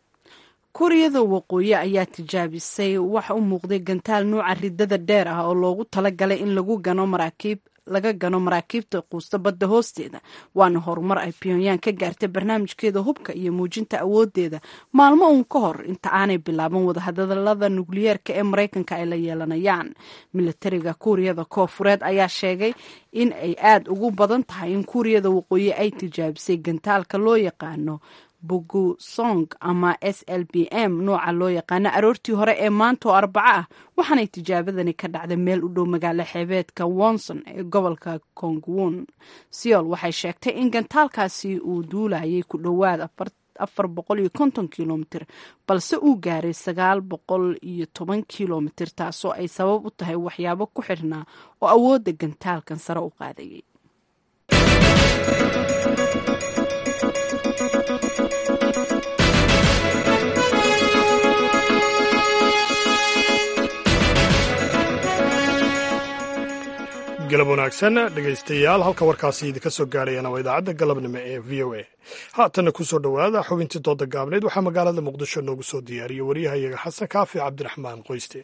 [SPEAKER 2] kuuriyada waqooyi ayaa tijaabisay waxa u muuqday gantaal nuuca ridada dheer ah oo loogu talagalay in lagu gano maraakiib laga gano maraakiibta quusta badda hoosteeda waana horumar ay pyongyang ka gaartay barnaamijkeeda hubka iyo muujinta awoodeeda maalmo uun ka hor inta aanay bilaaban wadahadalada nukliyeerka ee maraykanka ay la yeelanayaan milatariga kuuriyada koofureed ayaa sheegay in ay aad ugu badan tahay in kuuriyada waqooyi ay tijaabisay gantaalka loo yaqaano bugusong ama s l b m nooca loo yaqaano aroortii hore ee maanta oo arbaco ah waxaanay tijaabadani ka dhacday meel u dhow magaalo xeebeedka wonson ee gobolka kongwon seol waxay sheegtay in gantaalkaasi uu duulayay ku dhowaad afar boqol iyo konton kilomitr balse uu gaaray sagaal boqol iyo toban kilomitr taasoo ay sabab u tahay waxyaabo ku xidhnaa oo awoodda gantaalkan sare u qaadayay
[SPEAKER 1] galab wanaagsan dhegaystayaal halka warkaasi idinka soo gaarayana waa idaacadda galabnimo ee v o a haatanna ku soo dhowaada xubintii dooda gaabneyd waxaa magaalada muqdisho noogu soo diyaariyey waryahayaga xasan kaafi cabdiraxmaan qoyste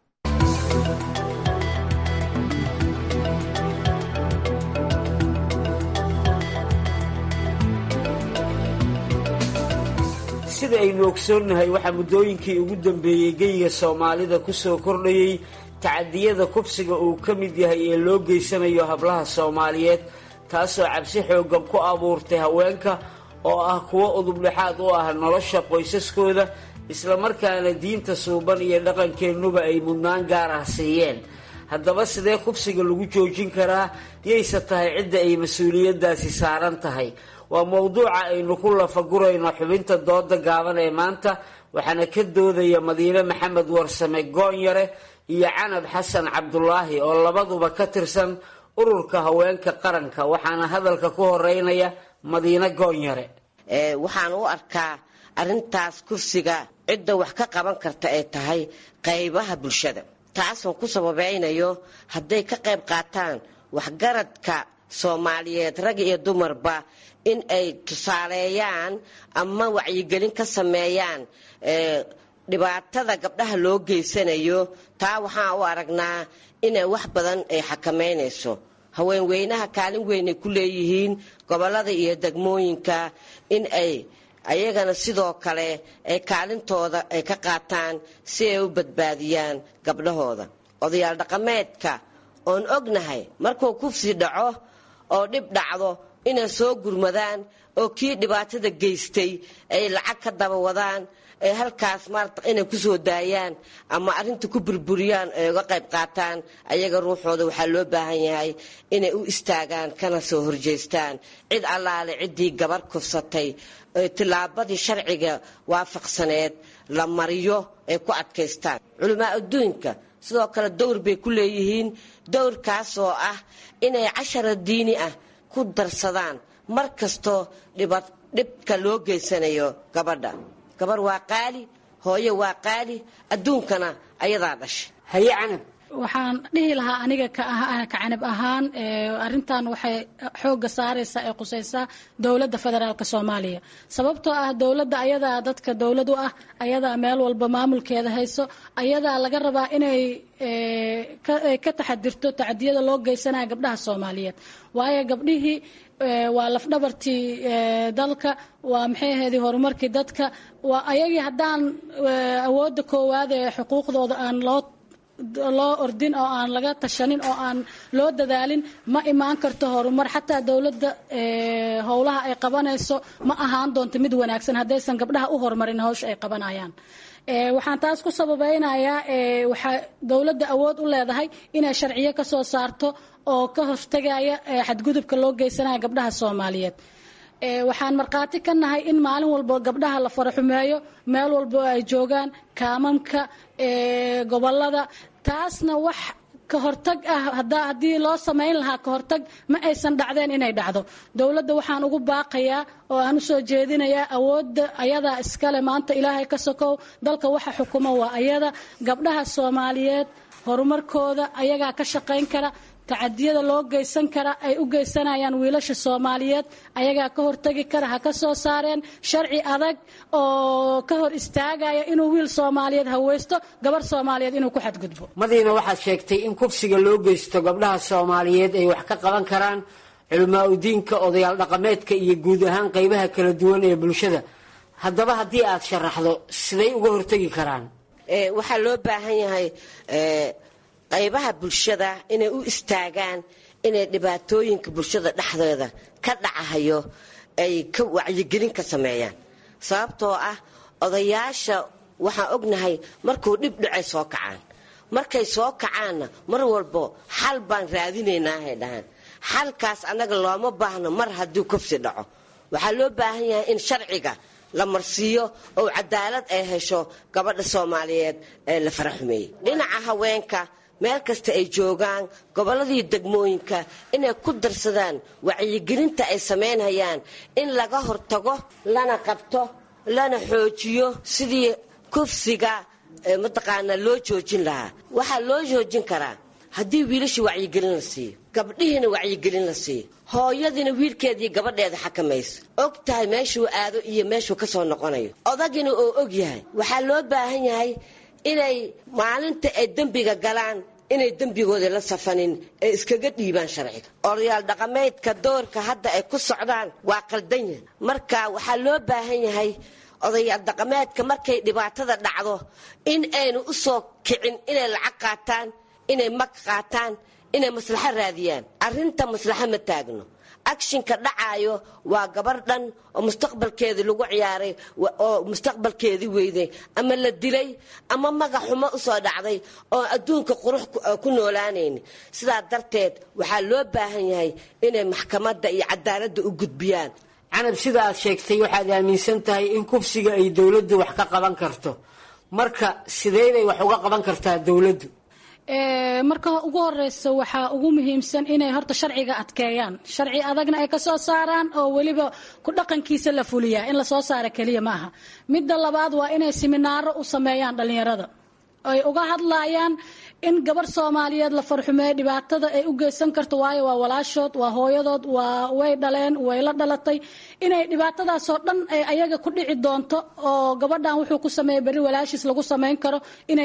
[SPEAKER 13] sida aynu ogsoonnahay waxaa muddooyinkii ugu dambeeyey geyiga soomaalida ku soo kordhayey tacadiyada kufsiga uu ka mid yahay ee loo geysanayo hablaha soomaaliyeed taasoo cabsi xooggan ku abuurtay haweenka oo ah kuwo udubdhexaad u ah nolosha qoysaskooda islamarkaana diinta suuban iyo dhaqankeennuba ay mudnaan gaar ah siiyeen haddaba sidee kufsiga lagu joojin karaa yayse tahay cidda ay mas-uuliyaddaasi saaran tahay waa mowduuca aynu ku lafagurayno xubinta dooda gaaban ee maanta waxaana ka doodaya madiine maxamed warsame goonyare iyo canab xasan cabdulaahi oo labaduba ka tirsan ururka haweenka qaranka waxaana hadalka ku horeynaya madiine goonyare
[SPEAKER 14] waxaan u arkaa arintaas kursiga cidda wax ka qaban karta ay tahay qaybaha bulshada taasoo ku sababeynayo hadday ka qayb qaataan waxgaradka soomaaliyeed rag iyo dumarba in ay tusaaleeyaan ama wacyigelin ka sameeyaan dhibaatada gabdhaha loo geysanayo taa waxaan u aragnaa inay wax badan ay xakameynayso haweenweynaha kaalin weynay ku leeyihiin gobolada iyo degmooyinka in ay ayagana sidoo kale ay kaalintooda ay ka qaataan si ay u badbaadiyaan gabdhahooda odayaal dhaqameedka oon ognahay markuu kufsi dhaco oo dhib dhacdo inay soo gurmadaan oo kii dhibaatada geystay ay lacag ka daba wadaan ay halkaas maarata inay kusoo daayaan ama arrinta ku burburiyaan ay uga qayb qaataan ayaga ruuxooda waxaa loo baahan yahay inay u istaagaan kana soo horjeystaan cid allaale ciddii gabar kufsatay tillaabadii sharciga waafaqsaneed la mariyo ay ku adkaystaan culamaa adduunka sidoo kale dowr bay ku leeyihiin dowrkaas oo ah inay cashara diini ah ku darsadaan mar kastoo dhibka loo geysanayo gabadha gabar waa qaali hooye waa qaali adduunkana ayadaa dhashay haye canab
[SPEAKER 15] waxaan dhihi lahaa aniga ka canab ahaan arintan waxay xooga saaraysaa ee qusaysaa dowladda federaalk soomaaliya sababtoo ah dowladda ayadaa dadka dowlad u ah ayadaa meel walba maamulkeeda hayso ayadaa laga rabaa inay ka taxadirto tacadiyada loo geysanaya gabdhaha soomaaliyeed waayo gabdhihii waa lafdhabartii dalka waa maxay ahayd horumarkii dadka waa ayagii haddaan awoodda koowaad ee xuquuqdooda aan loo loo ordin oo aan laga tashanin oo aan loo dadaalin ma imaan karto horumar xataa dowladda howlaha ay qabanayso ma ahaan doonto mid wanaagsan haddaysan gabdhaha u horumarin hawsha ay qabanayaan waxaan taas ku sababeynayaa waxaa dowladda awood u leedahay inay sharciyo ka soo saarto oo ka hortagaya xadgudubka loo geysanaya gabdhaha soomaaliyeed waxaan markhaati ka nahay in maalin walba gabdhaha la faraxumeeyo meel walba ay joogaan kaamamka gobolada taasna wax ka hortag ah haddii loo samayn lahaa ka hortag ma aysan dhacdeen inay dhacdo dowladda waxaan ugu baaqayaa oo aan usoo jeedinayaa awoodda ayadaa iskale maanta ilaahay ka sokow dalka waxa xukuma waa ayada gabdhaha soomaaliyeed horumarkooda ayagaa ka shaqayn kara tacadiyada loo geysan kara ay u geysanayaan wiilasha soomaaliyeed ayagaa ka hortagi kara ha ka soo saareen sharci adag oo ka hor istaagaya inuu wiil soomaaliyeed haweysto gabar soomaaliyeed inuu ku xadgudbo
[SPEAKER 13] madiina waxaad sheegtay in kufsiga loo geysto gabdhaha soomaaliyeed ay wax ka qaban karaan culamaa udiinka odayaal dhaqameedka iyo guud ahaan qeybaha kala duwan ee bulshada haddaba haddii aad sharaxdo siday uga hortagi karaan
[SPEAKER 14] waxaa loo baahan yahay qaybaha bulshada inay u istaagaan inay dhibaatooyinka bulshada dhexdeeda ka dhacahayo ay ka wacyigelin ka sameeyaan sababtoo ah odayaasha waxaan ognahay markuu dhib dhacay soo kacaan markay soo kacaanna mar walbo xal baan raadinaynahay dhahaan xalkaas annaga looma baahno mar haddii kufsi dhaco waxaa loo baahan yahay in sharciga la marsiiyo oo cadaalad ay hesho gabadha soomaaliyeed ee la faraxumeeyey dhinaca haweenka meel kasta ay joogaan gobolladii degmooyinka inay ku darsadaan wacyigelinta ay samaynhayaan in laga hortago lana qabto lana xoojiyo sidii kufsiga mataqaanaa loo joojin lahaa waxaa loo joojin karaa haddii wiilashii wacyigelin la siiyo gabdhihiina wacyigelin la siiyo hooyadiina wiilkeedii gabadheeda xakamayso og tahay meeshuu aado iyo meeshuu ka soo noqonayo odagina oo og yahay waxaa loo baahan yahay inay maalinta ay dembiga galaan inay dembigooda la safanin ee iskaga dhiibaan sharciga odayaal dhaqameedka doorka hadda ay ku socdaan waa qaldan yahay marka waxaa loo baahan yahay odayaal dhaqameedka markay dhibaatada dhacdo in aynu u soo kicin inay lacag qaataan inay mag qaataan inay maslaxo raadiyaan arrinta maslaxo ma taagno akshinka dhacaayo waa gabar dhan oo mustaqbalkeedii lagu ciyaaray oo mustaqbalkeedii weyday ama la dilay ama magaxumo usoo dhacday oo adduunka qurux ku noolaanayni sidaa darteed waxaa loo baahan yahay inay maxkamadda iyo cadaaladda u gudbiyaan
[SPEAKER 13] canab sida aad sheegtay waxaad aaminsan tahay in kufsiga ay dowladdu wax ka qaban karto marka sideybay wax uga qaban kartaa dowladdu
[SPEAKER 15] marka ugu horeysa waxaa ugu muhiimsan inay horta sharciga adkeeyaan sharci adagna ay kasoo saaraan oo weliba ku dhaqankiisa la fuliyaa in lasoo saara keliya maaha midda labaad waa inay siminaaro u sameeyaan dhalinyarada ay uga hadlayaan in gabar soomaaliyeed la farxumeeyo dhibaatada ay u geysan karto waayo waa walaashood waa hooyadood waa way dhaleen way la dhalatay inay dhibaatadaasoo dhan ay ayaga ku dhici doonto oo gabadhan wuxuu ku sameeyay berri walaashiis lagu samayn karo inay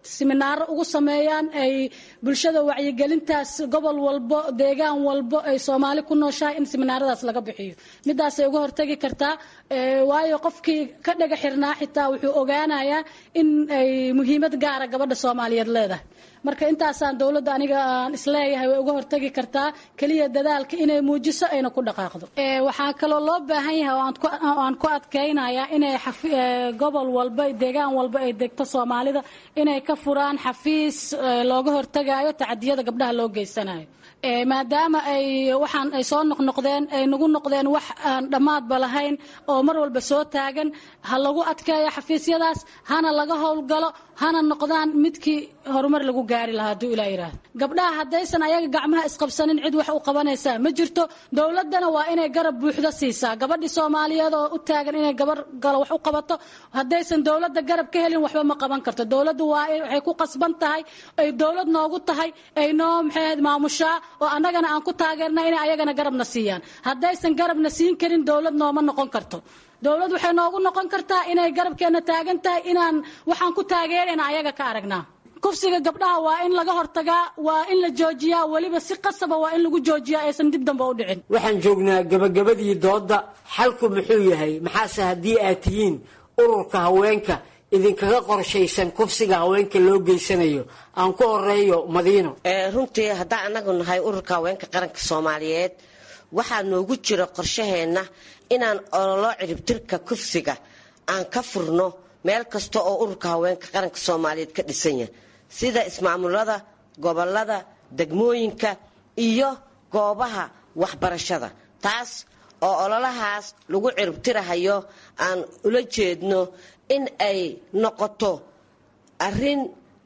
[SPEAKER 15] siminaaro ugu sameeyaan ay bulshada wacyigelintaas gobol walbo deegaan walbo ay soomaali ku nooshahay in siminaaradaas laga bixiyo midaasay uga hortagi kartaa waayo qofkii ka dhaga xirnaa xitaa wuxuu ogaanayaa in ay muhiimad gaara gabadha soomaaliyeed leedahay marka intaasaan dowladda aniga aan isleeyahay way uga hortagi kartaa keliya dadaalka inay muujiso ayna ku dhaqaaqdo waxaa kaloo loo baahan yahay oo aan ku adkaynayaa inay gobol walba deegaan walba ay degto soomaalida inay ka furaan xafiis looga hortagayo tacadiyada gabdhaha loo geysanayo maadaama ay waxaan ay soo noqnoqdeen ay nagu noqdeen wax aan dhammaadba lahayn oo mar walba soo taagan ha lagu adkeeyo xafiisyadaas hana laga howlgalo hana noqdaan midkii horumar lagu gaari lahaa hadduu ilaa yidhaahdo gabdhaha haddaysan ayaga gacmaha isqabsanin cid wax u qabanaysaa ma jirto dowladdana waa inay garab buuxdo siisaa gabadhii soomaaliyeed oo u taagan inay gabar galo wax u qabato haddaysan dowladda garab ka helin waxba ma qaban karto dowladdu waa waxay ku qasban tahay ay dowlad noogu tahay ay noo maxay ahayd maamushaa oo annagana aan ku taageerna inay ayagana garabna siiyaan haddaysan garabna siin karin dowlad nooma noqon karto dowlad waxay noogu noqon kartaa inay garabkeena taagan tahay inaan waxaan ku taageerayna ayaga ka aragnaa kufsiga gabdhaha waa in laga hortagaa waa in la joojiyaa weliba si qasaba waa in lagu joojiyaa aysan dib dambe u dhicin
[SPEAKER 13] waxaan joognaa gabagabadii doodda xalku muxuu yahay maxaase haddii aad tihiin ururka haweenka idinkaga qorshaysan kufsiga haweenka loo geysanayo aan ku horeeyo madiino
[SPEAKER 14] runtii haddaan anagu nahay ururka haweenka qaranka soomaaliyeed waxaa noogu jira qorshaheenna inaan ololo ciribtirka kufsiga aan ka furno meel kasta oo ururka haweenka qaranka soomaaliyeed ka dhisan yahay sida ismaamulada gobolada degmooyinka iyo goobaha waxbarashada taas oo ololahaas lagu ciribtirahayo aan ula jeedno in ay noqoto arin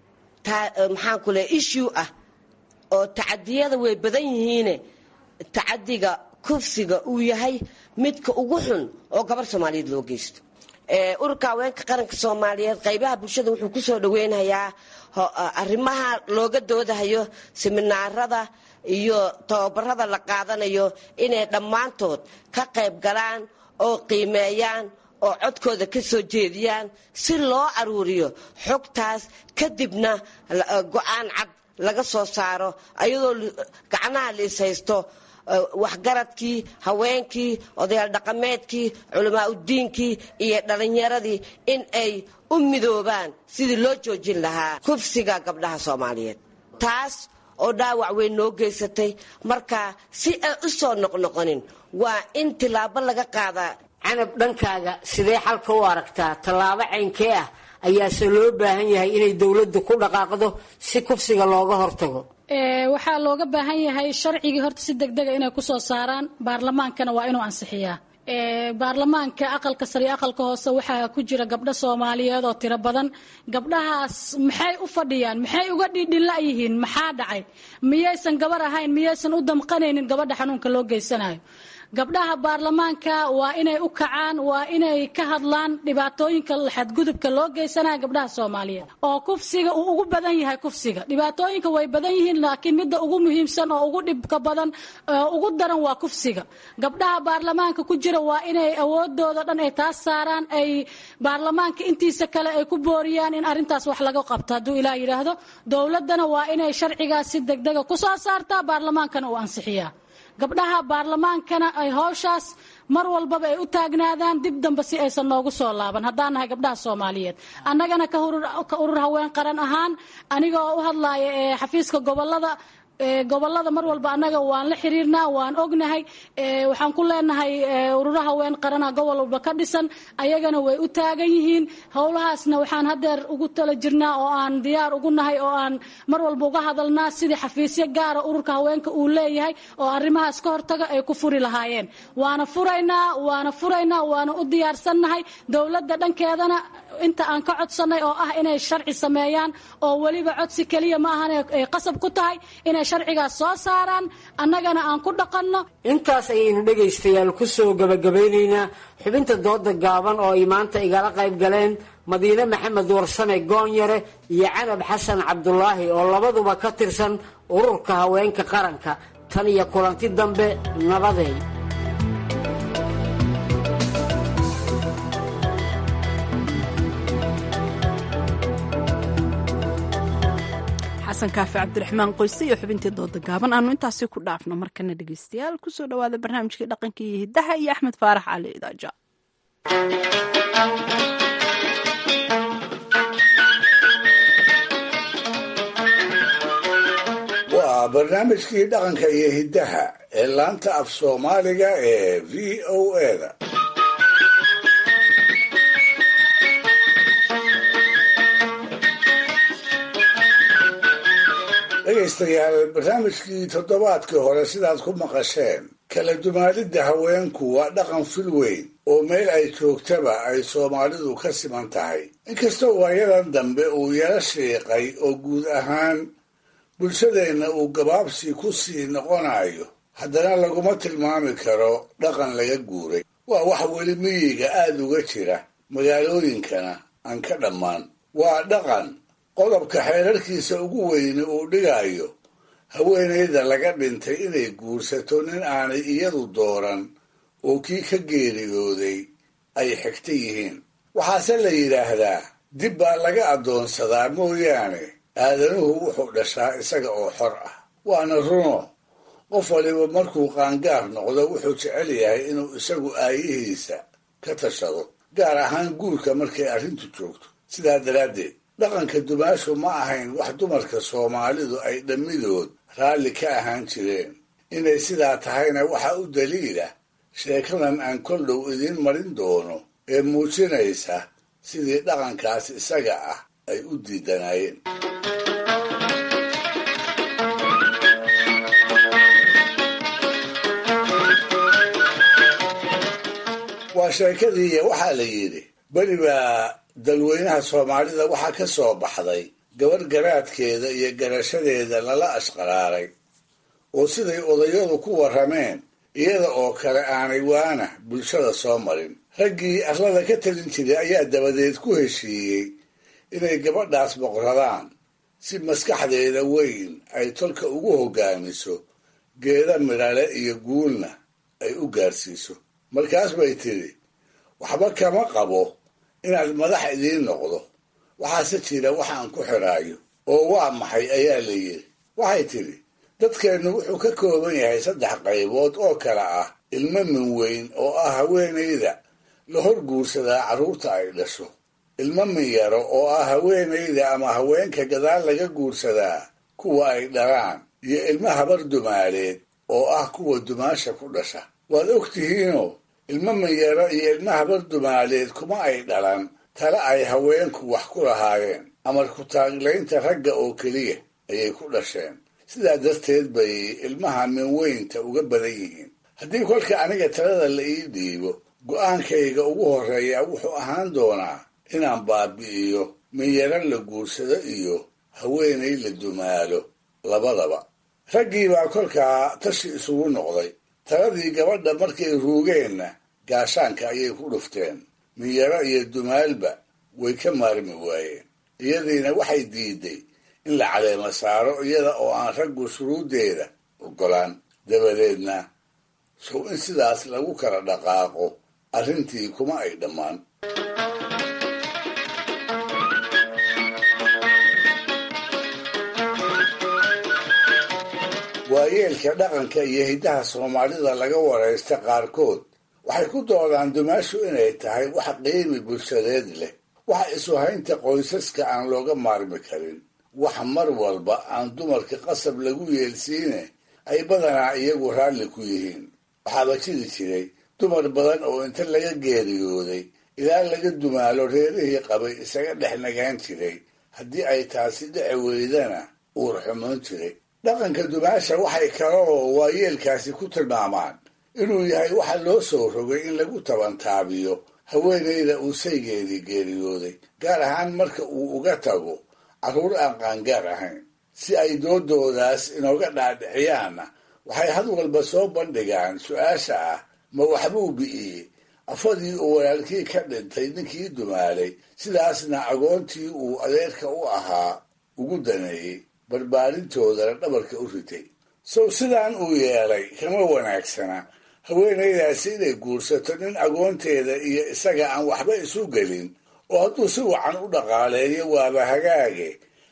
[SPEAKER 14] maxaanku le issue ah oo tacadiyada way badan yihiine tacadiga kufsiga uu yahay midka ugu xun oo gabar soomaaliyeed loo geysto ururka haweenka qaranka soomaaliyeed qaybaha bulshada wuxuu kusoo dhaweynayaa arrimaha looga doodahayo siminaarada iyo tababarada la qaadanayo inay dhammaantood ka qayb galaan oo qiimeeyaan oo codkooda ka soo jeediyaan si loo aruuriyo xogtaas kadibna go-aan cad laga soo saaro ayadoo gacnaha la ishaysto waxgaradkii haweenkii odayaal dhaqameedkii culamaa udiinkii iyo dhalinyaradii in ay u midoobaan sidii loo joojin lahaa kufsiga gabdhaha soomaaliyeed taas oo dhaawac weyn noo geysatay marka si aan u soo noqnoqonin waa in tilaabo laga qaadaa
[SPEAKER 13] canab dhankaaga sidee xalka u aragtaa tallaabo caynkee ah ayaase loo baahan yahay inay dowladdu ku dhaqaaqdo si kufsiga looga hortago
[SPEAKER 15] waxaa looga baahan yahay sharcigii horta si degdega inay kusoo saaraan baarlamaankana waa inuu ansixiyaa baarlamaanka aqalka sare iyo aqalka hoose waxaa ku jira gabdho soomaaliyeed oo tiro badan gabdhahaas maxay u fadhiyaan maxay uga dhidhila yihiin maxaa dhacay miyaysan gabar ahayn miyaysan u damqanaynin gabadha xanuunka loo geysanayo gabdhaha baarlamaanka waa inay u kacaan waa inay ka hadlaan dhibaatooyinka xadgudubka loo geysanayo gabdhaha soomaaliyeed oo kufsiga uu ugu badan yahay kufsiga dhibaatooyinka way badan yihiin laakiin midda ugu muhiimsan oo ugu dhibka badan ugu daran waa kufsiga gabdhaha baarlamaanka ku jira waa inay awoodooda dhan ay taas saaraan ay baarlamaanka intiisa kale ay ku booriyaan in arrintaas wax laga qabto hadduu ilaah yidhaahdo dowladdana waa inay sharcigaas si degdega kusoo saartaa baarlamaankana uu ansixiyaa gabdhaha baarlamaankana ay howshaas mar walbaba ay u taagnaadaan dib dambe si aysan noogu soo laaban haddaan nahay gabdhaha soomaaliyeed annagana ka urur haween qaran ahaan aniga oo u hadlaaya ee xafiiska gobolada gobolada mar walba annaga waan la xiriirnaa waan ognahay waxaan ku leenahay ururo haween qarana gobol walba ka dhisan ayagana way u taagan yihiin howlahaasna waxaan hadeer ugu tala jirnaa oo aan diyaar ugu nahay oo aan mar walba uga hadalnaa sidii xafiisyo gaara ururka haweenka uu leeyahay oo arrimahaas ka hortaga ay ku furi lahaayeen waana furaynaa waana furaynaa waana u diyaarsannahay dowladda dhankeedana inta aan ka codsanay oo ah inay sharci sameeyaan oo weliba codsi keliya ma ahan ay qasab ku tahay inay sharcigaas soo saaraan annagana aan ku dhaqanno
[SPEAKER 13] intaas ayaynu dhegaystayaal ku soo gabagabaynaynaa xubinta dooda gaaban oo ay maanta igala qayb galeen madiine maxamed warsame goonyare iyo canab xasan cabdulaahi oo labaduba ka tirsan ururka haweenka qaranka tan iyo kulanti dambe nabadeed
[SPEAKER 2] xasan kaafi cabdiraxmaan qoyse iyo xubintii dooda gaaban aanu intaasi ku dhaafno markana dhegeystayaal kusoo dhawaada barnaamijkii dhaqanka iyo hiddaha iyo axmed faarax cali idaaja
[SPEAKER 4] waa barnaamijkii dhaqanka iyo hiddaha ee laanta af soomaaliga ee v o eda dhegaystayaal barnaamijkii toddobaadkii hore sidaad ku maqasheen kala dumaalidda haweenku waa dhaqan fil weyn oo meel ay joogtaba ay soomaalidu ka siman tahay inkastoo waayadan dambe uu yaro shiiqay oo guud ahaan bulshadeenna uu gabaabsi ku sii noqonayo haddana laguma tilmaami karo dhaqan laga guuray waa wax weli miyiga aada uga jira magaalooyinkana aan ka dhammaan waa dhaqan qodobka xeerarkiisa ugu weyni uu dhigayo haweenayda laga dhintay inay guursato nin aanay iyadu dooran oo kii ka geeriyooday ay xigta yihiin waxaase la yidhaahdaa dib baa laga addoonsadaa mooyaane aadanuhu wuxuu dhashaa isaga oo xor ah waana runo qof waliba markuu qaangaar noqdo wuxuu jecel yahay inuu isagu aayihiisa ka tashado gaar ahaan guurka markay arrintu joogto sidaa daraaddeed dhaqanka dumaashu ma ahayn wax dumarka soomaalidu ay dhammidood raalli ka ahaan jireen inay sidaa tahayna waxa u daliila sheekadan aan kol dhow idiin marin doono ee muujinaysa sidii dhaqankaas isaga ah ay u diidanaayeen waa sheekadiiya waxaa la yidhi beri baa dalweynaha soomaalida waxaa ka soo baxday gabarh garaadkeeda iyo garashadeeda lala ashqaraaray oo siday odayadu ku warrameen iyada oo kale aanay waana bulshada soo marin raggii arlada ka talin jiray ayaa dabadeed ku heshiiyey inay gabadhaas boqradaan si maskaxdeeda weyn ay tolka ugu hoggaamiso geeda midhale iyo guulna ay u gaarsiiso markaas bay tidhi waxba kama qabo inaad madax idiin noqdo waxaase jira waxaan ku xidhaayo oo waa maxay ayaa la yidhi waxay tidhi dadkeennu wuxuu ka kooban yahay saddex qaybood oo kale ah ilmo min weyn oo ah haweenayda la hor guursadaa carruurta ay dhasho ilmo min yaro oo ah haweenayda ama haweenka gadaal laga guursadaa kuwa ay dhalaan iyo ilmo habar dumaaleed oo ah kuwa dumaasha ku dhasha waad og tihiinoo ilmo minyaro iyo ilmo habar dumaaleed kuma ay dhalan tale ay haweenku wax ku lahaayeen amar ku-taaglaynta ragga oo keliya ayay ku dhasheen sidaa darteed bay ilmaha minweynta uga badan yihiin haddii kolka aniga talada la ii dhiibo go'aankayga ugu horreeya wuxuu ahaan doonaa inaan baabi'iyo minyaro la guursado iyo haweenay la dumaalo labadaba raggii baa kolkaa tashi isugu noqday taladii gabadha markay ruugeenna gaashaanka ayay ku dhufteen minyaro iyo dumaalba way ka maarmi waayeen iyadiina waxay diiday in la caleemo saaro iyada oo aan raggu shuruuddeeda oggolaan dabadeedna sow in sidaas lagu kala dhaqaaqo arrintii kuma ay dhammaan waayeelka dhaqanka iyo hiddaha soomaalida laga waraysta qaarkood waxay ku doodaan dumaashu inay tahay wax qiimi bulshadeed leh wax isuhaynta qoysaska aan looga maarmi karin wax mar walba aan dumarka qasab lagu yeelsiine ay badanaa iyagu raalli ku yihiin waxaaba jiri jiray dumar badan oo inta laga geeriyooday ilaa laga dumaalo reerihii qabay isaga dhex nagaan jiray haddii ay taasi dhici weydana uur xumoon jiray dhaqanka dumaasha waxay kaloo waayeelkaasi ku tilmaamaan inuu yahay waxa loo soo rogay in lagu tabantaabiyo haweenayda uu saygeedii geeriyooday gaar ahaan marka uu uga tago carruur aan qaangaar ahayn si ay doodoodaas inooga dhaadhiciyaanna waxay had walba soo bandhigaan su-aasha ah ma waxbuu bi'iyey afadii uu walaalkii ka dhintay ninkii dumaalay sidaasna agoontii uu adeerka u ahaa ugu daneeyey barbaarintoodana dhabarka u ritay sow sidaan uu yeelay kama wanaagsana haweenaydaasi inay guursato nin agoonteeda iyo isaga aan waxba isu gelin oo hadduu si wacan u dhaqaaleeyo waaba hagaage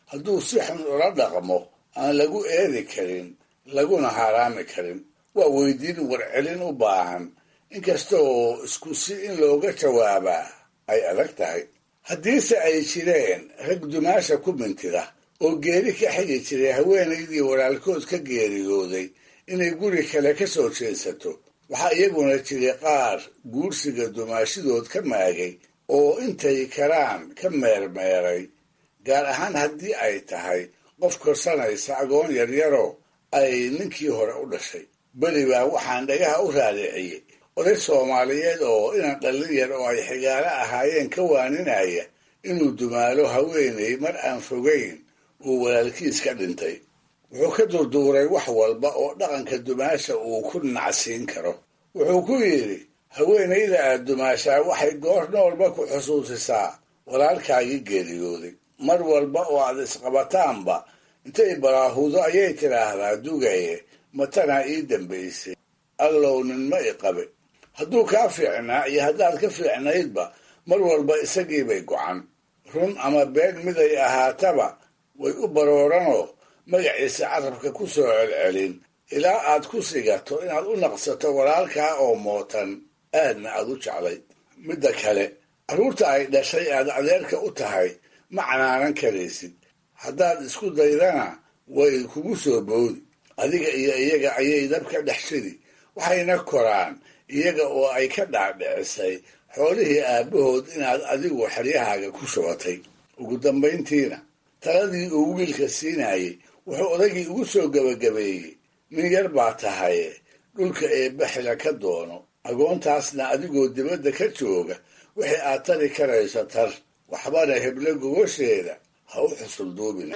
[SPEAKER 4] hadduu si xun ula dhaqmo aan lagu eedi karin laguna haaraami karin waa weydiin warcelin u baahan inkasta oo isku si in looga jawaabaa ay adag tahay haddiise ay jireen rag dumaasha ku mintida oo geeri ka xigi jiray haweenaydii walaalkood ka geeriyooday inay guri kale ka soo jeedsato waxaa iyaguna jiray qaar guursiga dumaashidood ka maagay oo intay karaan ka meermeeray gaar ahaan haddii ay tahay qof korsanaysa agoon yaryaro ay ninkii hore u dhashay beri baa waxaan dhagaha u raadiciyey oday soomaaliyeed oo inan dhallin yar oo ay xigaalo ahaayeen ka waaninaya inuu dumaalo haweenay mar aan fogayn uu walaalkiis ka dhintay wuxuu ka durduuray wax walba oo dhaqanka dumaasha uu ku nacsiin karo wuxuu ku yidhi haweenayda aad dumaashaa waxay goor noolba ku xusuusisaa walaalkaagii geeriyooday mar walba oo aad isqabataanba intay baraahudo ayay tidhaahdaa dugaye matanaa ii dambaysay allow nin ma i qabe hadduu kaa fiicnaa iyo haddaad ka fiicnaydba mar walba isagiibay gocan run ama been miday ahaataba way u barooranoo magaciisa carabka ku soo celcelin ilaa aad ku sigato inaad u naqsato walaalkaa oo mootan aadna aad u jeclayd midda kale carruurta ay dhashay aad adeerka u tahay ma canaanan karaysid haddaad isku daydana way kugu soo boodi adiga iyo iyaga ayay dabka dhex shidi waxayna koraan iyaga oo ay ka dhaadhicisay xoolihii aabbahood inaad adigu xeryahaaga ku shubatay ugu dambayntiina taladii uu wiilka siinayay wuxuu odagii ugu soo gebagabeeyey nin yar baa tahaye dhulka eebbaxila ka doono agoontaasna adigoo dibadda ka jooga wixii aad tari karayso tar waxbana heblo gogosheeda ha u xusulduubina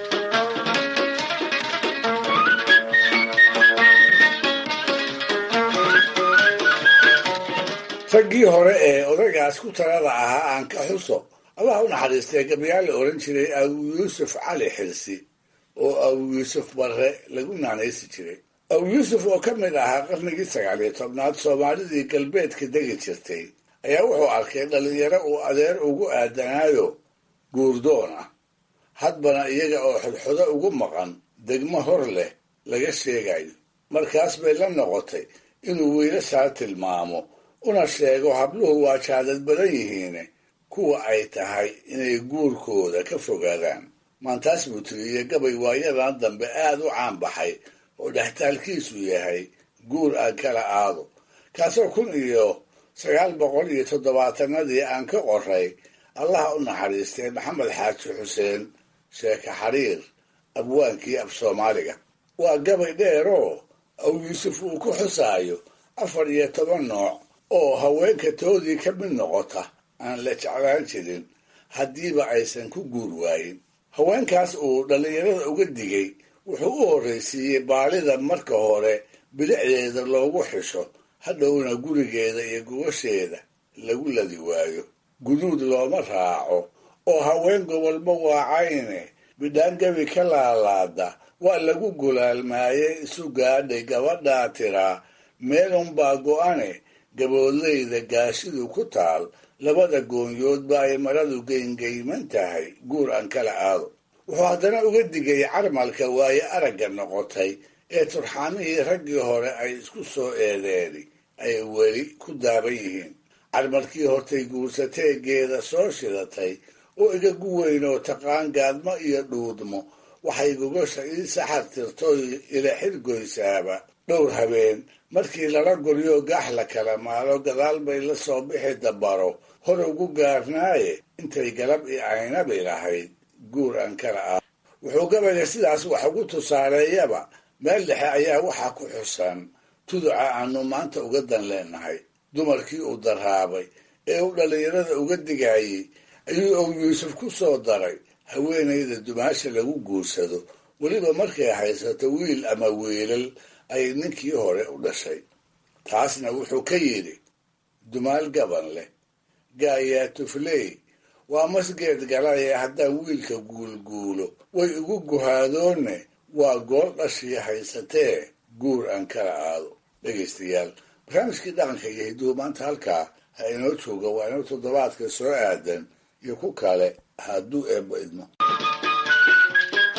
[SPEAKER 4] raggii hore ee odagaas ku talada ahaa aan ka xuso allah u naxariistay gabyaal la odhan jiray abu yuusuf cali xirsi oo abu yuusuf barre lagu naanaysi jiray abu yuusuf oo ka mid ahaa qarnigii sagaaliyo tobnaad soomaalidii galbeedka degi jirtay ayaa wuxuu arkay dhallinyaro uu adeer ugu aadanaayo guurdoon ah hadbana iyaga oo xodxodo ugu maqan degmo hor leh laga sheegayo markaas bay la noqotay inuu wiilashaa tilmaamo una sheego habluhu waa jaadad badan yihiine kuwa ay tahay inay guurkooda ka fogaadaan maantaas buu tiriyey gabay waayadan dambe aad u caan baxay oo dhextaalkiisu yahay guur aan kala aado kaasoo kun iyo sagaal boqol iyo toddobaatanadii aan ka qoray allaha u naxariistay maxamed xaaji xuseen sheeke xariir abwaankii af soomaaliga waa gabay dheeroo aw yuusuf uu ku xusaayo afar iyo toban nooc oo haweenka toodii ka mid noqota aan la jeclaan jirin haddiiba aysan ku guur waayin haweenkaas uu dhallinyarada uga digay wuxuu u horraysiiyey baalida marka hore bilicdeeda loogu xisho hadhowna gurigeeda iyo gogosheeda lagu ladi waayo guduud looma raaco oo haween gobolba waacayne bidhaangabi ka laalaada waa lagu gulaalmaayey isu gaadhay gabadhaa tiraa meelunbaa go'ane gaboodlayda gaashidu ku taal labada goonyoodba ay maradu geyngeyman tahay guur aan kala aado wuxuu haddana uga digay carmalka waaye aragga noqotay ee turxaamihii raggii hore ay isku soo eedeeni ay weli ku daaban yihiin carmalkii hortay guursateegeeda soo shidatay oo igagu weyn oo taqaan gaadmo iyo dhuudmo waxay gogosha ii saxar tirtoy ila xirgoysaaba dhowr habeen markii lala guryo gaax la kala maalo gadaal bay la soo bixi dabaro hor ugu gaarnaaye intay galab i aynabi lahayd guur aan kala ah wuxuu gabayga sidaas wax ugu tusaaleeyaba meel dhexe ayaa waxaa ku xusan tuduca aanu maanta uga dan leenahay dumarkii uu daraabay ee uu dhallinyarada uga digayey ayuu ow yuusuf ku soo daray haweenayda dumaasha lagu guursado weliba markay haysato wiil ama wiilal ay ninkii hore u dhashay taasna wuxuu ka yidhi dumaal gaban leh gaayaa tufley waa masgeed galaya haddaan wiilka guulguulo way igu guhaadoonne waa gool dhashii haysatee guur aan kala aado dhegaystayaal barnaamijkii dhaqanka iyo hiduhu maanta halkaa ha inoo jooga waa inoo toddobaadka soo aadan iyo ku kale hadduu eebba idmo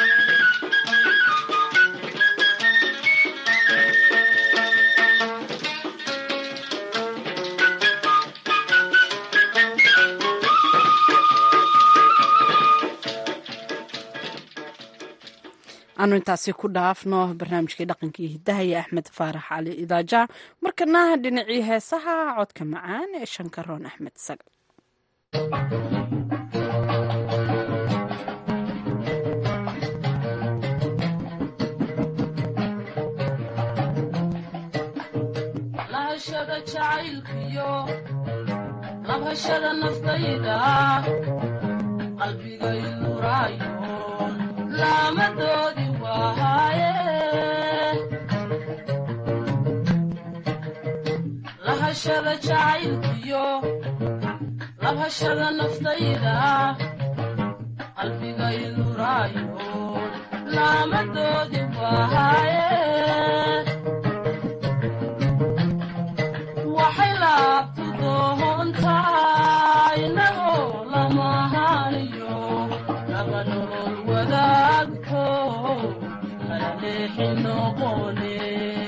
[SPEAKER 2] aanu intaasi ku dhaafno barnaamijkii dhaqankii hidaha iyo axmed faarax cali idaaja markana dhinacii heesaha codka macaan ee shankaroon axmed sagal
[SPEAKER 16] lahashada jacaylkiyo labhashada naftayda qalbigay nuraayo laamadoodi waaye lahashada jacaylkiyo labhashada naftayda qalbigay nuraayo laamadoodi waaye waxay laabtu doontaa inagoo lamahaaniyo laba nolol wadaagto kala leexi noqone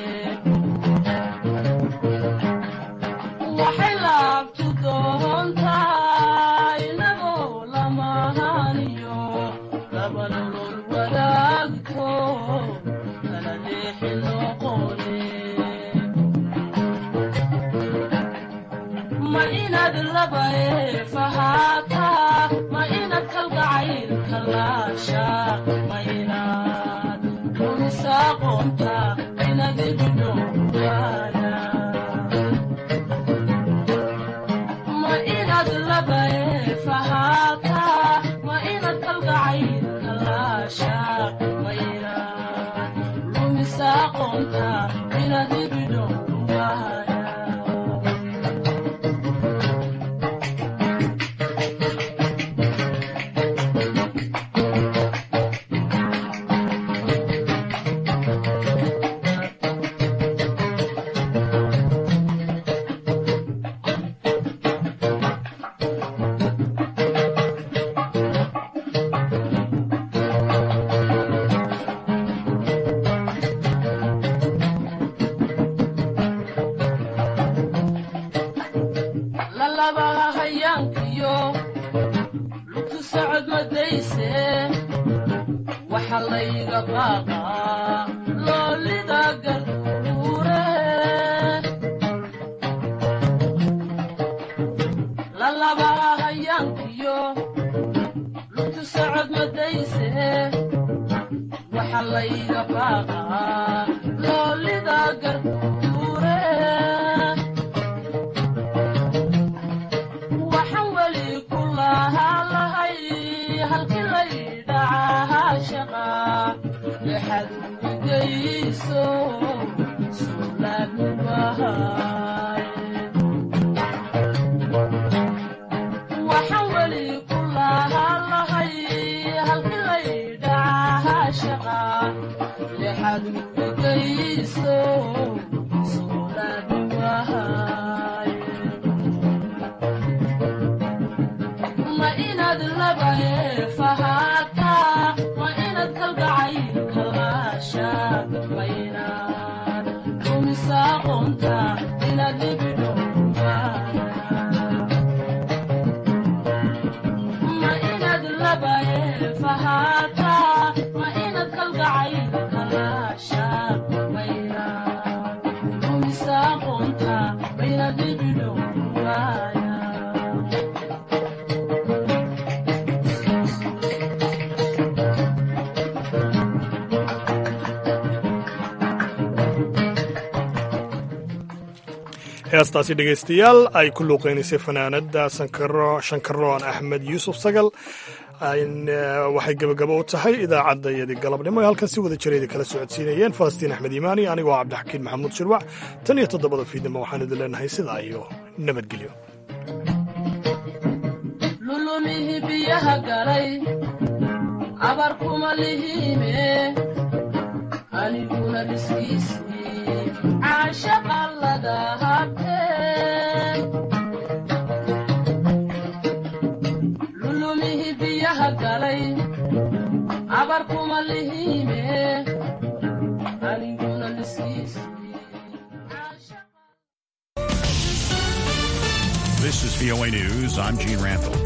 [SPEAKER 16] waxay laabtu doontaa inagoo lamahaaniyo laba nolol wadaagto kala leexi noqone ma inaad laba eefahaataa ma inaad kalgacaylka laashaa ma inaad umisaaqoonta inaad ibidhowgaana ma inaad laba eefahaataa ma inaad kalgacaylka laashaa ma inaad lumisaaqoonta inaad ibidhowgaana lalabaha hayaankiyo lugtu socod madayse waxa layga baaqaa loolida garduure lalabaha hayaankiyo lugtu socod madayse waxa layga baaqaa loolida garduure waxaan weli ku lahaa lahay halkii laydhacahaa shaqa lexad ugeyso suulaadnubahay waxaan weli ku lahaa lahay halkii laydhacahaa shaqa lexad ugeyso suulaadnubahay ma inaad laba eefahaataa ma inaad kalgacaylka laashaa ma inaad umisaaqoonta inaad ibidhowma inaad laba eefahaataa ma inaad kalgacaylka laashaa ma inaad umisaaqoonta ma inaad ibidhowmaaya
[SPEAKER 1] heestaasi dhegaystayaal ay ku luuqeynaysay fanaanada shankaroon axmed yuusuf sagal waxay gebagabo u tahay idaacadda iyadii galabnimo ee halkan si wada jireeda kala socodsiinayeen falastiin axmed iimaani anigoo cabdixakiin maxamuud shirwac tan iyo toddobada fiidnimo waxaan idin leenahay sidaa iyo nabadgelyo
[SPEAKER 16] lulumihi biyaha galay abar kuma lihiime aniguna dhiskiisii caashaqa laga habtee lulumihi biyaha galay abar kuma lihiime aniguna dhiskiisii
[SPEAKER 17] This is VOA News. I'm Gene Rantham.